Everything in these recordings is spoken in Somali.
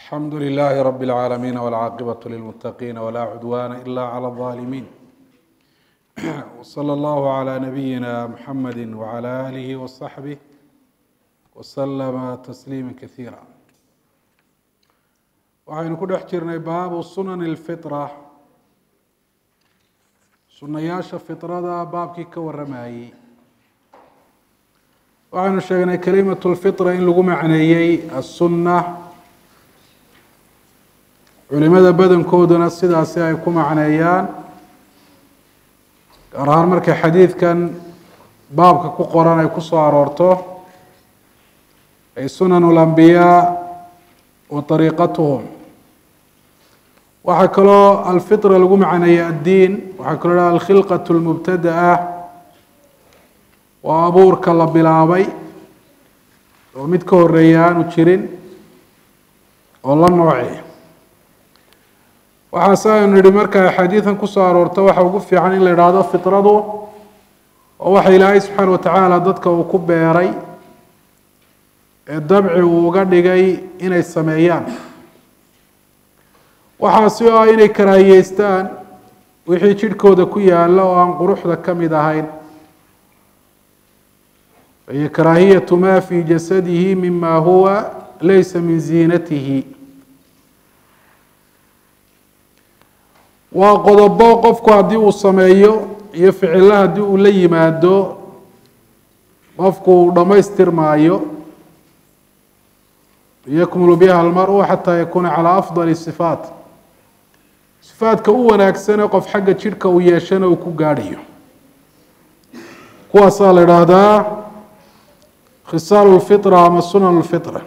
alxamdu لlh rb العaalamiin wاlcaaqibaة lilmutaqiin wla cudwana ila clى الظalimin wslى اllah عlى nabiyina mxamedi wعlى alih وصaxbih wslma tasliima kasiira waxaynu ku dhex jirnay baabu sunan اlfiطra sunayaasha fiطrada baabkii ka waramayey waxaynu sheegnay kalimaة اlfiطra in lagu macneeyey aلsuna culimada badankooduna sidaasi ay ku macneeyaan gaar ahaan markay xadiidkan baabka ku qoran ay ku soo aroorto ay sunan اlambiyaa wa طariiqatuhum waxaa kaloo alfitra lagu macneeyey addiin waxaa kaloo ha alkhilqaة اlmubtada'a waa abuurka la bilaabay oo mid ka horeeya aanu jirin oo la nooci waxaase aynu nihi marka axaadiidan kusoo aroorto waxa ugu fiican in la idhaahdo fitradu oo waxa ilaahay subxaana watacaala dadka uu ku beeray ee dabci uu uga dhigay inay sameeyaan waxaasi oo ah inay karaahiyeystaan wixii jidhkooda ku yaalla oo aan quruxda ka mid ahayn iyo karaahiyatu ma fi jasadihi mima huwa laysa min ziinatihi waa qodobo qofku haddii uu sameeyo iyo ficilo haddii uu la yimaado qofku uu dhammaystirmaayo yakmulu biha almaru xataa yakuuna calaa afdali sifaat sifaadka u wanaagsane qof xagga jidhka uu yeeshana uu ku gaadhayo kuwaasaa la idhaahdaa khisaalu lfitra ama sunan lfitra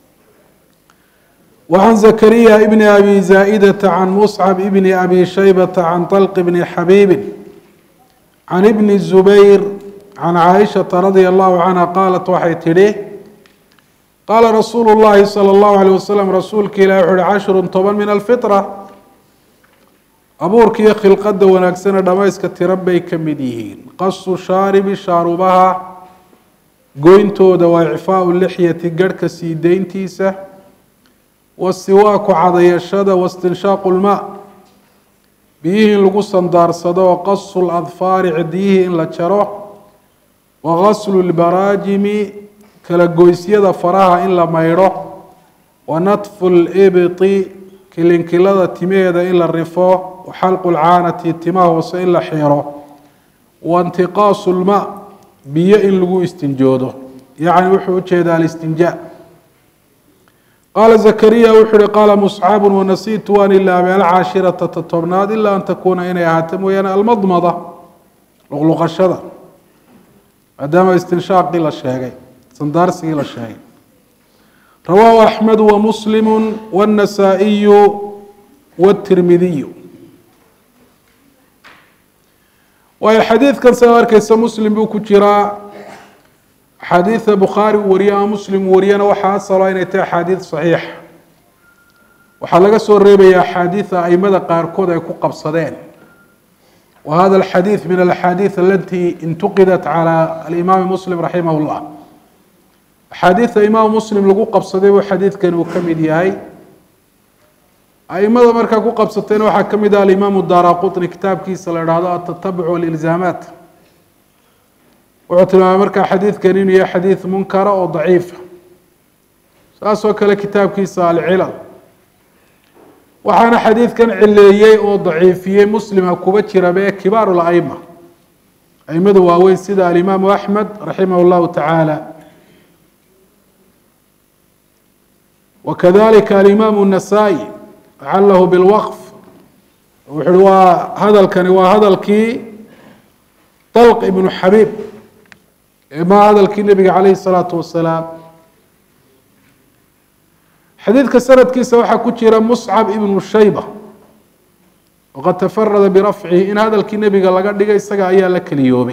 وعن زكريا بن أبي زائدة عن مصعب بن أبي شيبة عن طلق بن حبيب عن ابن الزبير عن عائشة رضي الله عنها قالت waxay tidhi qاla رsuuل اللhi صلى الله عليه وسلم rasuulka ilah وxu uhi cشhر toban min الفطرة abuurka iyo khilqada wanaagsane dhamayska tiro bay ka mid yihiin qasu shaaribi shaarubaha goyntooda waa icfaaءu lixyati garhka sii deyntiisa wasiwaaku cadayashada wastinshaaqu lmaa biyihii in lagu sandaarsado wa qasu ladfaari cidiyihii in la jaro wa gaslu lbaraajimi kala goysyada faraha in la maydho wa natfu libti kilinkilada timaheeda in la rifo wa xalqu lcaanati timaha hoose in la xiro wa intiqaasu lmaa biyo in lagu istinjoodo yacni wuxuu ujeedaa alistinjaa qaala zakariya wuxuu uhi qaala muscabu wanasiitu waan ilaabay alcaashirata totobnaad ilaa an takuuna inay ahaato mooyaane almadmada luqluqashada maadaama istinshaaqii la sheegay sandaarsigii la sheegay rawaahu axmedu wamuslimu wاnasaa'iyu wاtirmidiyu waayo xadiidkan sidaad arkeysa muslim buu ku jiraa axaadiida bukhaari uu wariye ama muslim uu wariyana waxaa asalo inay tahay axaadiid saxiix waxaa laga soo reebaya axaadiida aimada qaarkood ay ku qabsadeen wa hada alxadiid min alaxaadiid alati intuqidat cala alimaami muslim raximah llah axaadiida imaam muslim lagu qabsaday buu xadiidkani uu ka mid yahay aimada markaa ku qabsatayna waxaa ka mid ah alimaamu daara qutni kitaabkiisa la idhaahdo atatabuc walilzaamaat wuxuu tilmaamay markaa xadiidkan inuu yahay xadiid munkara oo daciifa saas oo kale kitaabkiisa alcilal waxaana xadiidkan cileeyey oo daciifiyey muslima kuba jiraba ee kibaaru laima aimada waaweyn sida alimaamu axmed raximah llahu tacaala wakadalika alimaamu nasaa-i calahu bilwaqf wuxu uhi waa hadalkani waa hadalkii dalq ibnu xabiib ma hadalkii nebiga calayhi الsalaatu wasalaam xadiidka sanadkiisa waxaa ku jira muscab ibnu shayba waqad tafarada birafcihi in hadalkii nebiga laga dhigay isaga ayaa la keliyoobay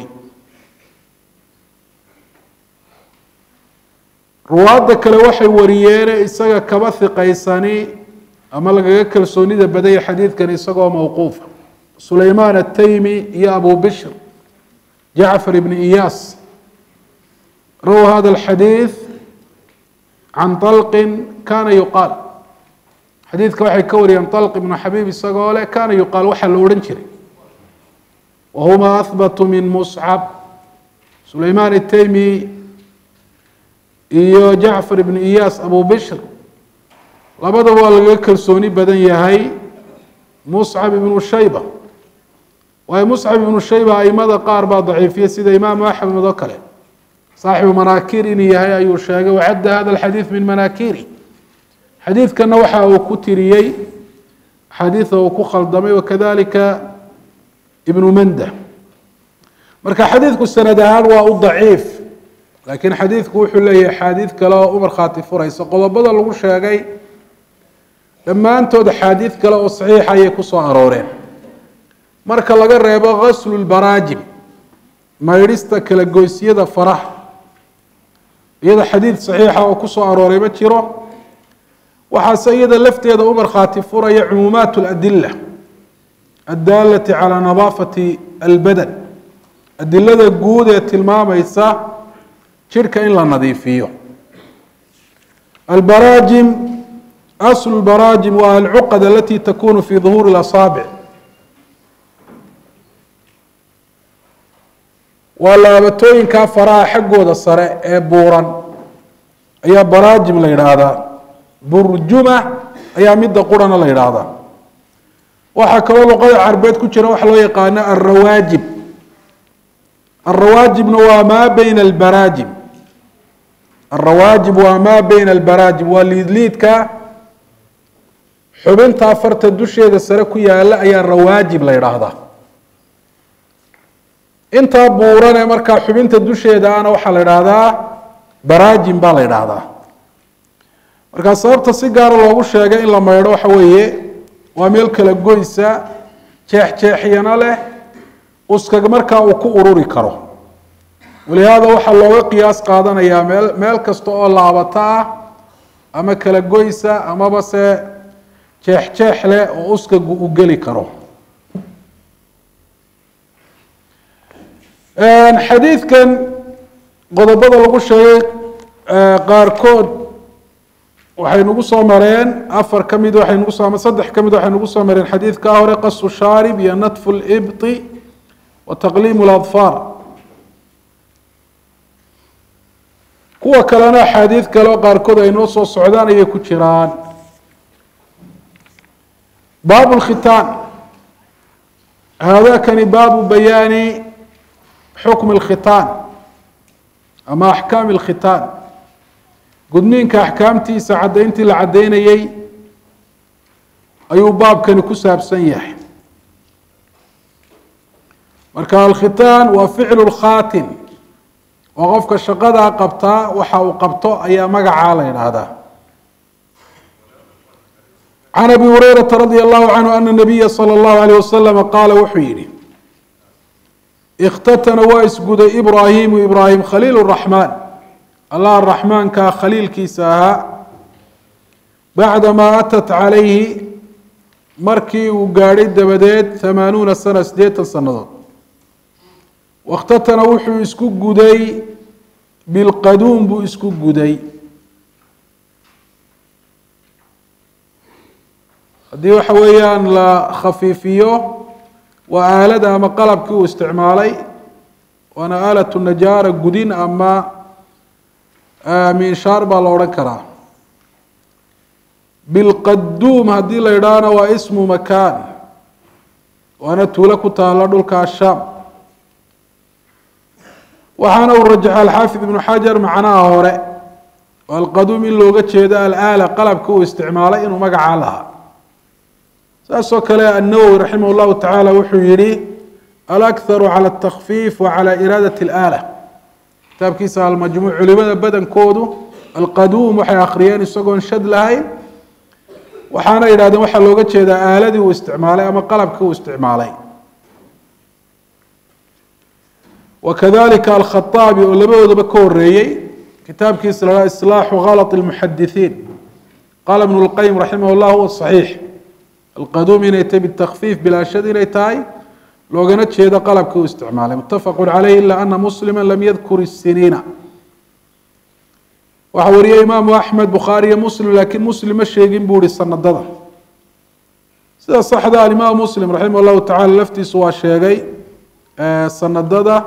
ruwaadda kale waxay wariyeene isaga kaba hiqaysani ama lagaga kalsoonida badaya xadiidkan isagoo mawquufa sulaymaan ataymi iyo abu bishr jacfar ibn iyaas rawa hada alxadiid can طalqi kana yuqaal xadiidka waxay ka wariyeen طalq ibnu xabiib isagoo leh kana yuqaal waxaa la odhan jiray wahuma ahbatu min muscab sulayman itaymi iyo jacfar ibnu iyaas abu bishr labadaba waa lagaga kalsooni badan yahay muscab ibnu shayba waayo muscab ibnu shayba aimada qaar baa daciifiya sida imaamu axmed oo kale saaxibu manaakir inuu yahay ayuu sheegay wacadda hada alxadiid min manaakiri xadiidkana waxa uu ku tiriyey axaadiida uu ku khaldamay wakadalika ibnu manda marka xadiidku sanad ahaan waa u daciif laakiin xadiidku wuxuu leeyahay axaadiid kale oo u markhaati furaysa qodobada lagu sheegay dhammaantood axaadiid kale oo saxiixa ayay kusoo arooreen marka laga reebo gaslu lbaraajim maydhista kala goysyada faraha iyada xadiid saxiixa oo kusoo arooray ma jiro waxaase iyada lafteeda u markhaati furaya cumuumaat اladila addaalati calى nadaafati albadan adilada guud ee tilmaamaysa jidhka in la nadiifiyo albaraajim aslu lbaraajim waa alcuqad alati takunu fi duhuuri اlasaabic waa laabatooyinkaa faraha xaggooda sare ee buuran ayaa baraajim la yidhaahdaa burjuma ayaa midda qurana la yidhaahdaa waxaa kaloo luqada carbeed ku jira waxa loo yaqaano alrawaajib alrawaajibna waa maa beyna albaraajim alrawaajib waa maa beyna albaraajim waa liidliidka xubinta farta dusheeda sare ku yaala ayaa rawaajib la yidhaahdaa intaa buuran ee markaa xubinta dusheeda ana waxaa la idhaahdaa baraajim baa la idhaahdaa markaa sababta si gaara loogu sheegay in la maydho waxa weeye waa meel kala goysa jeexjeexyana leh uskag markaa uu ku ururi karo walihaada waxaa looga qiyaas qaadanayaa meel meel kasta oo laabata ah ama kala goysa amaba se jeexjeex leh oo uskagu u geli karo xadiidkan qodobada lagu sheegay qaarkood waxay nagu soo mareen afar ka mid waxay nagu soo saddex ka mid waxay nagu soo mareen xadiidkaa hore qasu shaarib iyo natfu libti wa taqliimu ladfaar kuwa kalena axaadiid kale oo qaarkood ay noo soo socdaan ayay ku jiraan baabu lkhitaan haadakani baabu bayaani xukm اlkhitaan ama axkaam اlkhitaan gudniinka axkaamtiisa caddayntii la caddaynayey ayuu baabkani ku saabsan yahay marka alkhitaan waa ficlu lkhaatin oo qofka shaqadaa qabtaa waxa uu qabto ayaa magacaa la yidhaahdaa can abi hurayrata radi allahu canhu ana nabiya salى اllahu alayh wasalama qaala wuxuu yihi ikhtatana waa isguday ibraahimu ibraahim khaliil raxmaan allah raxmaankaa khaliilkiisa ahaa bacdamaa atat calayhi markii uu gaadhay dabadeed hamaanuuna sana siddeetan sannadood wakhtatana wuxuu isku guday bilqaduum buu isku guday haddii waxa weeyaan la khafiifiyo waa aalada ama qalabkii uu isticmaalay waana aalatu najaara gudin ama minshaar baa la odhan karaa bilqaduum haddii la yidhaahna waa ismu makaan waana tuulo ku taalo dhulka ashaam waxaana uu rajaxa alxaafid ibnu xajar macnaha hore oo alqaduum in looga jeedo alaala qalabkii uu isticmaalay inuu magacaa lahaa saasoo kale النawwi raximah الlahu taعalى wuxuu yihi alأkharu calى الtakfiif wa calى iraadat اlآlة kitaabkiisa almajmuuc culimada badankoodu alqaduum waxay akhriyeen isagoon shad lahayn waxaana yidhahdeen waxaa looga jeedaa aaladii uu isticmaalay ama qalabkii uu isticmaalay wakadalika alkhaطaabi oo labadoodaba ka horeeyey kitaabkiisa la islaaxu غalط الmuxadithiin qala ibn اlqayim raximah اllah huwa صaxiix alqaduum inay tahay bitakfiif bilaashad inay tahay loogana jeedo qalabkii uu isticmaalay mutafaqu caleyh ila ana muslima lam yadkur isiniina waxaa wariyey imaamu axmed bukhaari iyo muslim laakiin muslim ma sheegin buu ihi sanadada sida saxda alimaamu muslim raximah llahu tacala laftiisu waa sheegay sanadada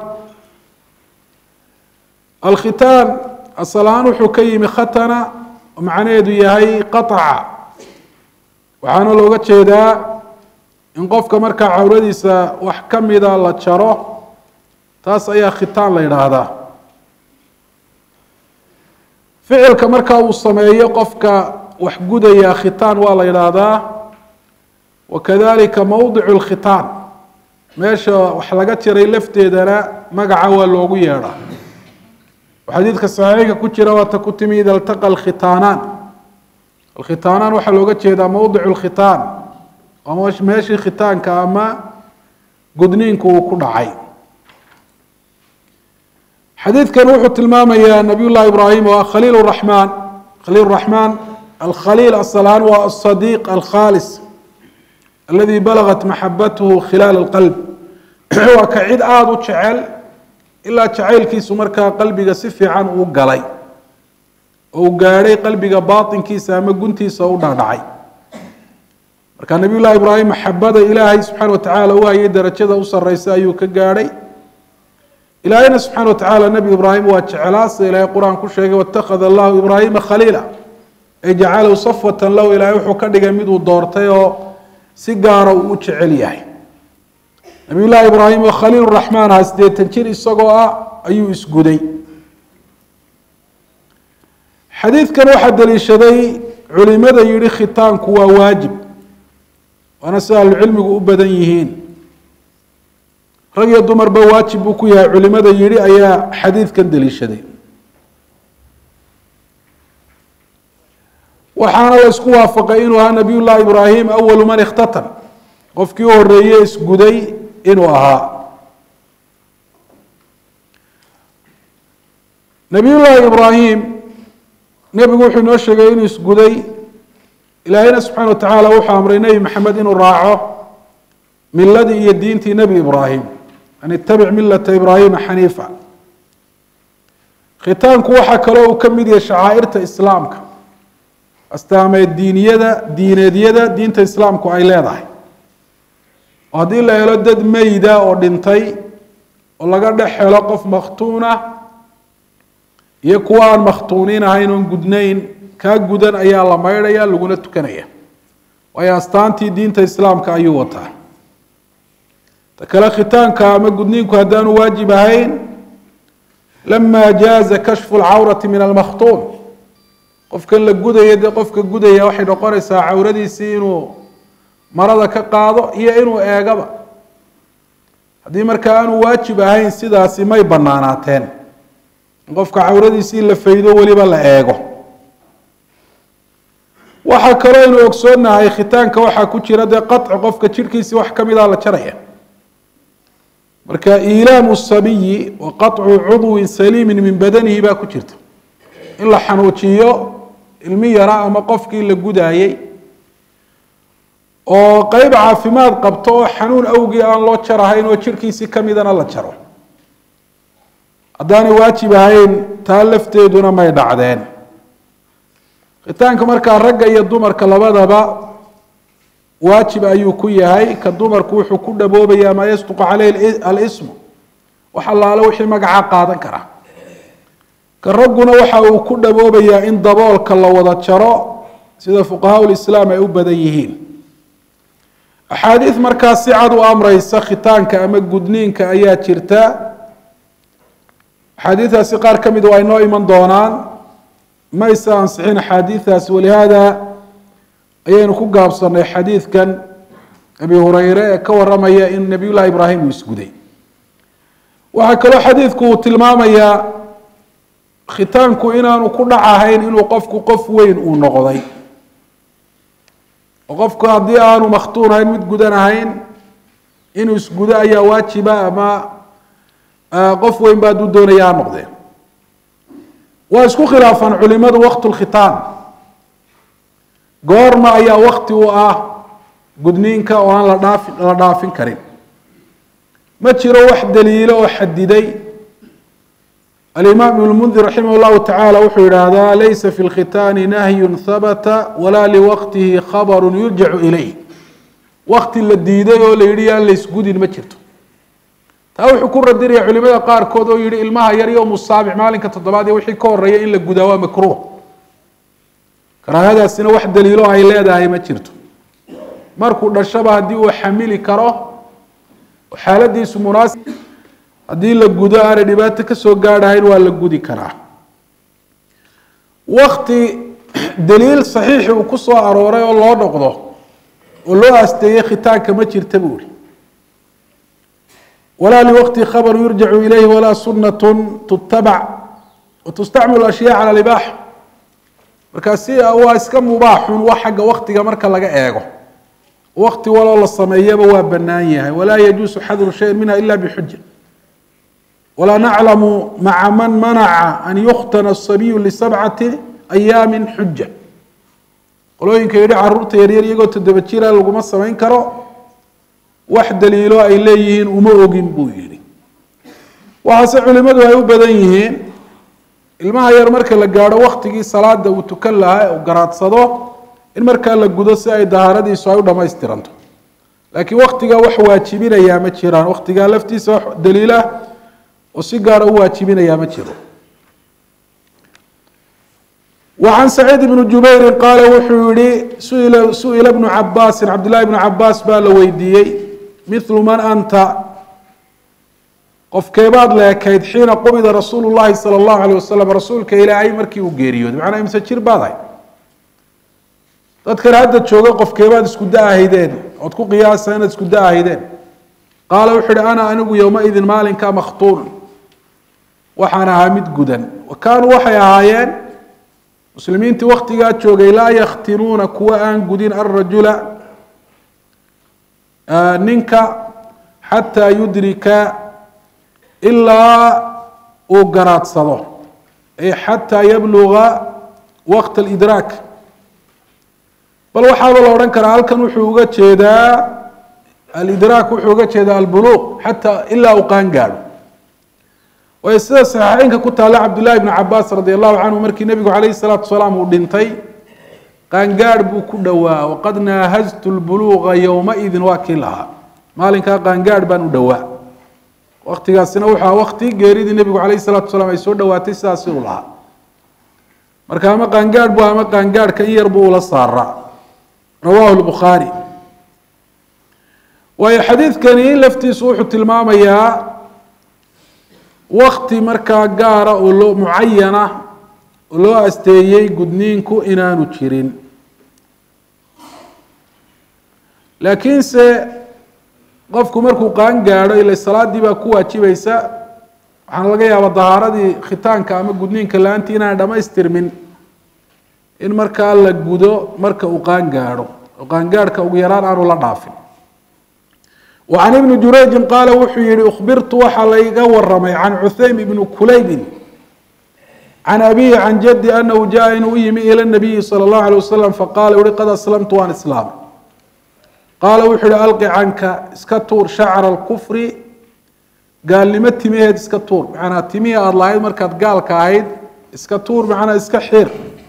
alkhitaan asal-aan wuxuu ka yimi khatana oo macnaheedu yahay qaطaca waxaana looga jeedaa in qofka markaa cawradiisa wax ka mida la jaro taas ayaa khitaan la yidhaahdaa ficilka markaa uu sameeyo qofka wax gudaya khitaan waa la yidhaahdaa wakadalika mowdicu lkhitaan meesha wax laga jiray lafteedana magaca waa loogu yeedhaa xadiidka saxiixka ku jira waata ku timi ida iltaqa alkhitaanaan alkhitaanaan waxaa looga jeedaa mowdicu lkhitaan ama meeshii khitaanka ama gudniinku uu ku dhacay xadiidkan wuxuu tilmaamayaa nabiy llahi ibraahim oo ah khaliil raxmaan khaliil raxmaan alkhaliil asalaan waa asadiiq alkhaalis aladi balagat maxabatuhu khilaal alqalb waa ka cid aada u jecel ilaa jacaylkiisu markaa qalbiga si fiican uu galay oo uu gaadhay qalbiga baatinkiisa ama guntiisa u dhaadhacay marka nabiy llahi ibraahim maxabada ilaahay subxana watacaala u hayay darajada u sareysa ayuu ka gaadhay ilaahayna subxaana watacaala nebi ibraahim waa jeclaa sida ilaahay qur-aan ku sheegay watakhada allahu ibraahima khaliila ay jacalahu safwatan lahu ilaahay wuxuu ka dhigay miduu doortay oo si gaara uu u jecel yahay nabiy llahi ibraahim oo khaliil raxmaan aha siddeetan jir isagoo ah ayuu isguday xadiidkan waxaa daliishaday culimada yihi khitaanku waa waajib waana sida ahlucilmigu u badan yihiin rag iyo dumarba waajib buu ku yahay culimada yihi ayaa xadiidkan daliishaday waxaana la isku waafaqay inuu ahaa nabiy llahi ibraahim awalu man ikhtatan qofkii u horeeye isguday inuu ahaa nabiy llahi ibraahim nebigu wuxuu inoo sheegay inuu isguday ilaahayna subxana wa tacaala wuxuu amray nebi maxamed inuu raaco miladii iyo diintii nebi ibraahim an itabic milata ibraahima xaniifa khitaanku waxaa kaloo uu ka mid yahay shacaa'irta islaamka astaameed diiniyada diineedyada diinta islaamku ay leedahay oo haddii la helo dad meyda oo dhintay oo laga dhex helo qof makhtuuna iyo kuwa aan makhtuuniin ahayn oon gudnayn kaa gudan ayaa la maydhaya laguna tukanaya waayo astaantii diinta islaamka ayuu wataa ta kale khitaanka ama gudniinku haddaanu waajib ahayn lama jaaza kashfu lcawrati min almakhtuun qofkan la gudaya dee qofka gudaya waxay noqonaysaa cawradiisii inuu marada ka qaado iyo inuu eegaba haddii markaa aanu waajib ahayn sidaasi may banaanaateen in qofka cawradiisii la faydo weliba la eego waxaa kaloo aynu ogsoonahay khitaanka waxaa ku jira dee qaci qofka jirhkiisii wax ka mida la jaraya marka iilaamu sabiyi wa qaطcu cudwin saliimin min badanihi baa ku jirta in la xanuujiyo ilmi yara ama qofkii la gudaayey oo qeyb caafimaad qabto oo xanuun awgii aan loo jarahayn oo jirhkiisii kamidana la jaro haddaanay waajib ahayn taa lafteeduna may dhacdeen khitaanka markaa ragga iyo dumarka labadaba waajib ayuu ku yahay ka dumarku wuxuu ku dhaboobaya maa yasduqu caleyhi alismu wax allaale wixii magaca qaadan kara ka ragguna waxa uu ku dhaboobayaa in daboolka la wada jaro sida fuqahaa lislaam ay u badan yihiin axaadiid markaa si cad u amreysa khitaanka ama gudniinka ayaa jirta axaadiidaasi qaar ka mid waa inoo iman doonaan mayse ansixin axaadiidaasi walihaada ayaynu ku gaabsanay xadiidkan abi hureyre ee ka waramaya in nabiy llahi ibraahim uu isguday waxaa kaloo xadiidku uu tilmaamayaa khitaanku inaanu ku dhac ahayn inuu qofku qof weyn uu noqday oo qofku haddii aanu makhtuun ahayn mid gudan ahayn inuu isgudo ayaa waajiba ama qof weyn ba hadduu doonaya ha noqdee waa isku khilaafaan culimadu waqtu lkhitaan goorma ayaa wakti u ah gudniinka oo aan la dhaafi la dhaafin karin ma jiro wax daliilo oo xadiday alimaam ibn lmundir raximah llahu tacaala wuxuu yidhaahdaa laysa fi lkhitaani nahyun habata walaa liwaqtihi khabaru yurjacu ilayh wakti la diiday oo la yidhi yaan laysgudin ma jirto taa wuxuu ku radinaya culimada qaarkood oo yihi ilmaha yar iyo musaabic maalinka toddobaad iyo wixii ka horeeya in la gudaa waa makruuh karaahadaasina wax daliilo ay leedahay ma jirto markuu dhashaba haddii uu xamili karo xaaladiisu munaasib haddii la gudo aanay dhibaato kasoo gaadhahayn waa la gudi karaa wakti daliil saxiixi uu ku soo arooray oo loo noqdo oo loo asteeyey khitaanka ma jirta buu ihi walaa liwaqti khabar yurjacu ilayhi walaa sunatun tutabac watustacmalu ashyaa cala libaaxa markaasi waa iska mubaaxun wa xagga waktiga marka laga eego wakti waloo la sameeyaba waa banaan yahay walaa yajuusu xadru shayin minha ila bixuja walaa naclamu maca man manaca an yukhtana asabiyu lisabcati ayaami xuja qolooyinka yidhi caruurta yaryar iyagoo toddoba jira laguma samayn karo wax daliilo ay leeyihiin uma ogin buu yihi waxaase culimadu ay u badan yihiin ilmaha yar marka la gaadho waktigii salaada uu tukan lahaa u garaadsado in markaa la gudo si ay dahaaradiisu ay u dhamaystiranto laakiin waktigaa wax waajibinayaa ma jiraan waktigaa laftiisa wax daliilah oo si gaara u waajibinayaa ma jiro وعن سعيد بن جuبير qاaل wuxuu yihi suئل بن cabاsi cabdاللahi بن cabاs baa la weydiiyey مثل mن أnta qofkeebaad leekayd xiina qubida rasuul الlahi salى الlaه عليه waسلم rasuulka ilaahay markii uu geeriyooday macnaa imse jir baad ahay dadkan hadda jooga qofkeebaad isku da-ahaydeen ood ku qiyaasa inaad isku da-ahaydeen qaala wuxuu ihi ana anigu yowmaidin maalinka makhtuun waxaan ahaa mid gudan wa kaanuu waxay ahaayeen muslimiintii waktigaa joogay laa yakhtinuuna kuwa aan gudin alrajula ninka xataa yudrika ilaa uu garaadsado ay xataa yabluga waqta alidraak bal waxaaba la odhan karaa halkan wuxuu uga jeedaa alidraak wuxuu uga jeedaa albuluuq xataa ilaa uu qaan gaadho waayo sida saxiixeynka ku taalla cabdullahi bnu cabaas radi allahu canhu markii nebigu calayhi salaatu wasalaam uu dhintay qaangaadh buu ku dhowaa waqad naahaztu lbuluuqa yowmaidin waa kii lahaa maalinkaa qaangaadh baan u dhowaa waktigaasina wuxuu aha wakti geeridii nebigu calayhi salaatu wasalaam ay soo dhowaatay sidaas inuu lahaa marka ama qaangaadh bu ama qaangaadhka in yar buu ula saaraa rawahu lbukhaari waayo xadiidkani laftiisu wuxuu tilmaamayaa wakti markaa gaara oo loo mucayana oo loo asteeyey gudniinku inaanu jirin laakiinse qofku markuu qaan gaadho ila salaadii baa ku waajibaysa waxaana laga yaabaa dahaaradii khitaanka ama gudniinka la-aantii inaan dhamaystirmin in markaa la gudo marka uu qaan gaadho oo qaangaadhka ugu yaraan aanu la dhaafin وعن بن جurayجi qaala wuxuu yihi أخbirtu waxaa layga waramay can cuhaym بn kulaybi can abihi can jadi anahu jaءa inuu u yimi ilى النabiyi slى الlaه عليه waslم faqala uhi qad aslamtu waan islaamay qaala wuxuu yihi alqi canka iska tuur shacra اlkufri gaalnimo timaheed iska tuur manaa timihii aada lahayd markaad gaalka ahayd iska tuur macnaa iska xir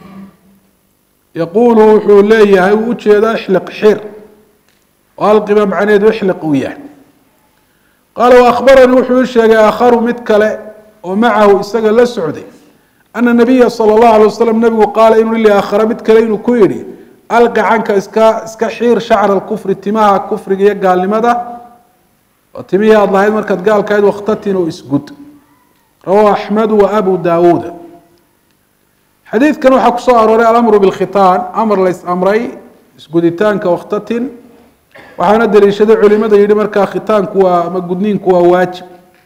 yaqulu wuxuu leeyahay uu ujeedaa ixliq xir alqiba macnaheedu ixliq uu yahay qaala waahbaranii wuxuu ii sheegay aakharu mid kale oo macahu isaga la socday ana nabiya sala allahu alay wasalam nabigu qaala inuu li aakhara mid kale inuu ku yidhi alqi canka iska iska xiir shacra alkufri timaha kufriga iyo gaalnimada oo timihii aada lahayd markaad gaalkahayd wakhtatin oo isgud rawahu axmedu wa abu daawuuda xadiidkan waxaa kusoo arooray alamru bilkhitaan amar lays amray isguditaanka wakhtatin waxaana daliishaday culimada yihi markaa khitaanku waa ama gudniinku waa waajib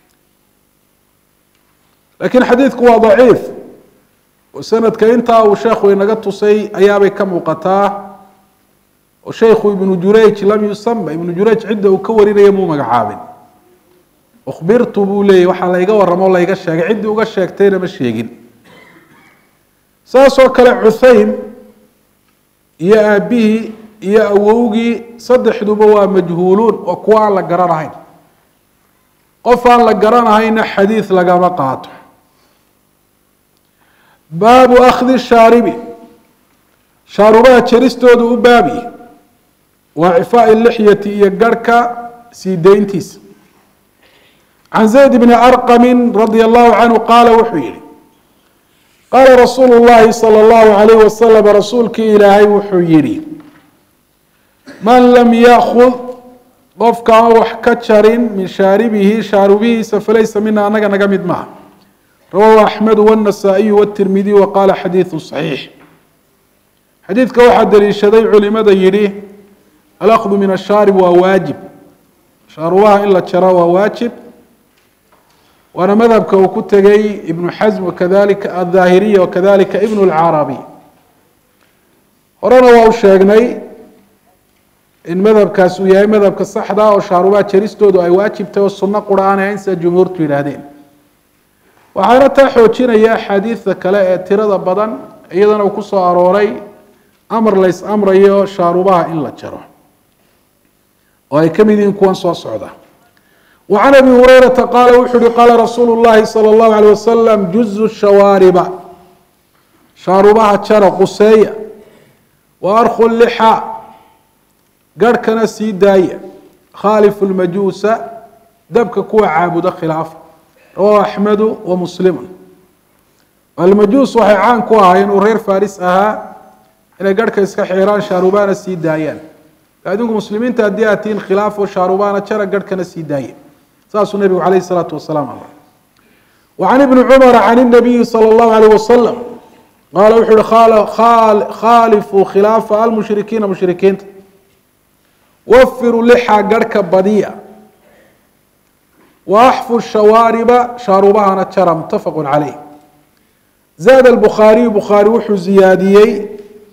lakiin xadiidku waa daciif oo sanadka intaa uu sheekhu inaga tusay ayaabay ka muuqataa oo sheikhu ibnu jurayj lam yusama ibnu jurayj cidda uu ka warinaya muu magacaabin ukhbirtu buu leeyay waxaa layga waramo o layga sheegay ciddii uga sheegtayna ma sheegin saas oo kale cuhaym iyo aabihii iyo awowgii saddexduba waa majhuuluun waa kuwa aan la garanahayn qof aan la garanahayna xadiid lagama qaato baabu akhdi shaaribi shaarubaha jaristoodu u baabi waa cifaai lixyati iyo garhka sii dayntiisa can zayd bni arqami radia allahu canhu qaala wuxuu yihi qaala rasuulu llahi salى اllahu alayh wasalam rasuulkii ilaahay wuxuu yihi man lam yaakud qofka aan wax ka jarin min shaaribihi shaarubihiisa falaysa mina anaga naga mid maaha rawahu axmedu wاnasaa'iyu wاtirmidiy wa qaala xadiidu صaxiix xadiidka waxaa daliishaday culimada yidhi alakdu min ashaarib waa waajib shaarubaha in la jaro waa waajib waana madhabka uu ku tegay ibnu xasm wakadalika aلظaahiriya wakadalika ibn اlcarabi horena waa u sheegnay in madhabkaas uu yahay madhabka saxda oo shaarubaha jaristoodu ay waajibtay oo suno qura aan ahayn sida jumhuurtu yidhaahdeen waxaana taa xoojinaya axaadiida kale ee tirada badan iyadana uu ku soo arooray amar lays amrayo shaarubaha in la jaro oo ay ka mid yihiin kuwan soo socda wa can abi hurayrata qaala wuxuu uhi qaala rasuulu llahi salى اllahu alيyh wasalam juzu shawaariba shaarubaha jara quseeya wa arkhu lixa garhkana sii daaya khaalifu lmajuusa dabka kuwa caabuda khilaafa rawahu axmedu wa muslimu almajuus waxay caan ku ahaayeen uu reer faris ahaa inay garhka iska xiraan shaarubana sii daayaan adinku muslimiinta haddii aad tihiin khilaafo shaarubana jara garhkana sii daaya saasuu nabigu calayh isalaatu wasalaam amray wa can ibni cumara can inabiyi sala allahu alayh wasalam qaala wuxuu uhi khaalifuu khilaafa almushrikiina mushrikiinta wafiruu lixa garhka badiya wa axfu shawaariba shaarubahana jara mutafaqu caleyh zaada albukhaariyu bukhaari wuxuu ziyaadiyey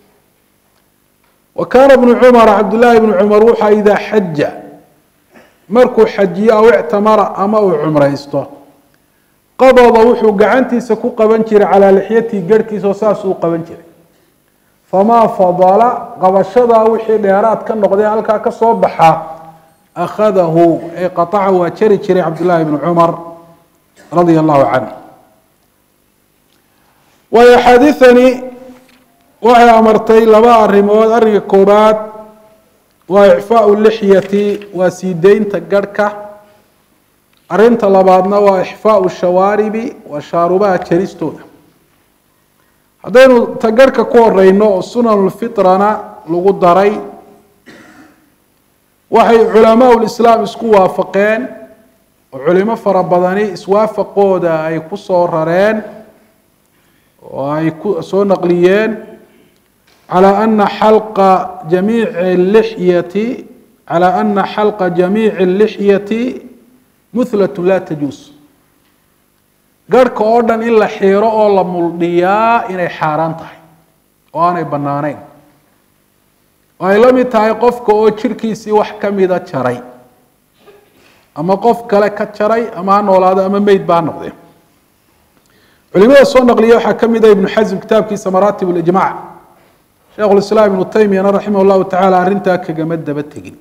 wa kaana bnu cumara cabdullaahi bnu cumar wuxaa idaa xaja markuu xajiyo aw ictamara ama uu cumraysto qabada wuxuu gacantiisa ku qaban jiray calaa lixyatihi garhkiisa oo saasuu u qaban jiray famaa fadala qabashadaa wixii dheeraad ka noqday halkaa ka soo baxa akhadahu ee qaaca waa jari jiray cabdullaahi bnu cumar radia allahu canh waayo axaadiidani waxay amartay laba arrimood arrinka koobaad waa icfaau lixyati waa sii deynta garhka arrinta labaadna waa ixfaau shawaaribi waa shaarubaha jaristooda haddaynu ta garhka ku horeyno oo sunanulfitrana lagu daray waxay culamaa lislaam isku waafaqeen oo culimo fara badani iswaafaqooda ay ku soo rareen oo ay ku soo naqliyeen calى ana xalqa jamiici lixyati calى ana xalqa jamiici اlixyati muhlat la tajuus garhka oo dhan in la xiiro oo la muldhiyaa inay xaaraan tahay oo aanay banaanayn oo ay la mid tahay qofka oo jirhkiisii wax kamida jaray ama qof kale ka jaray ama ha noolaado ama meyd ba ha noqdee culimada soo naqliya waxaa ka mid a ibnu xasm kitaabkiisa maraatib اlijmac sheikhu lislaam ibnu taymiyana raximah llahu tacaala arrintaa kagama daba tegin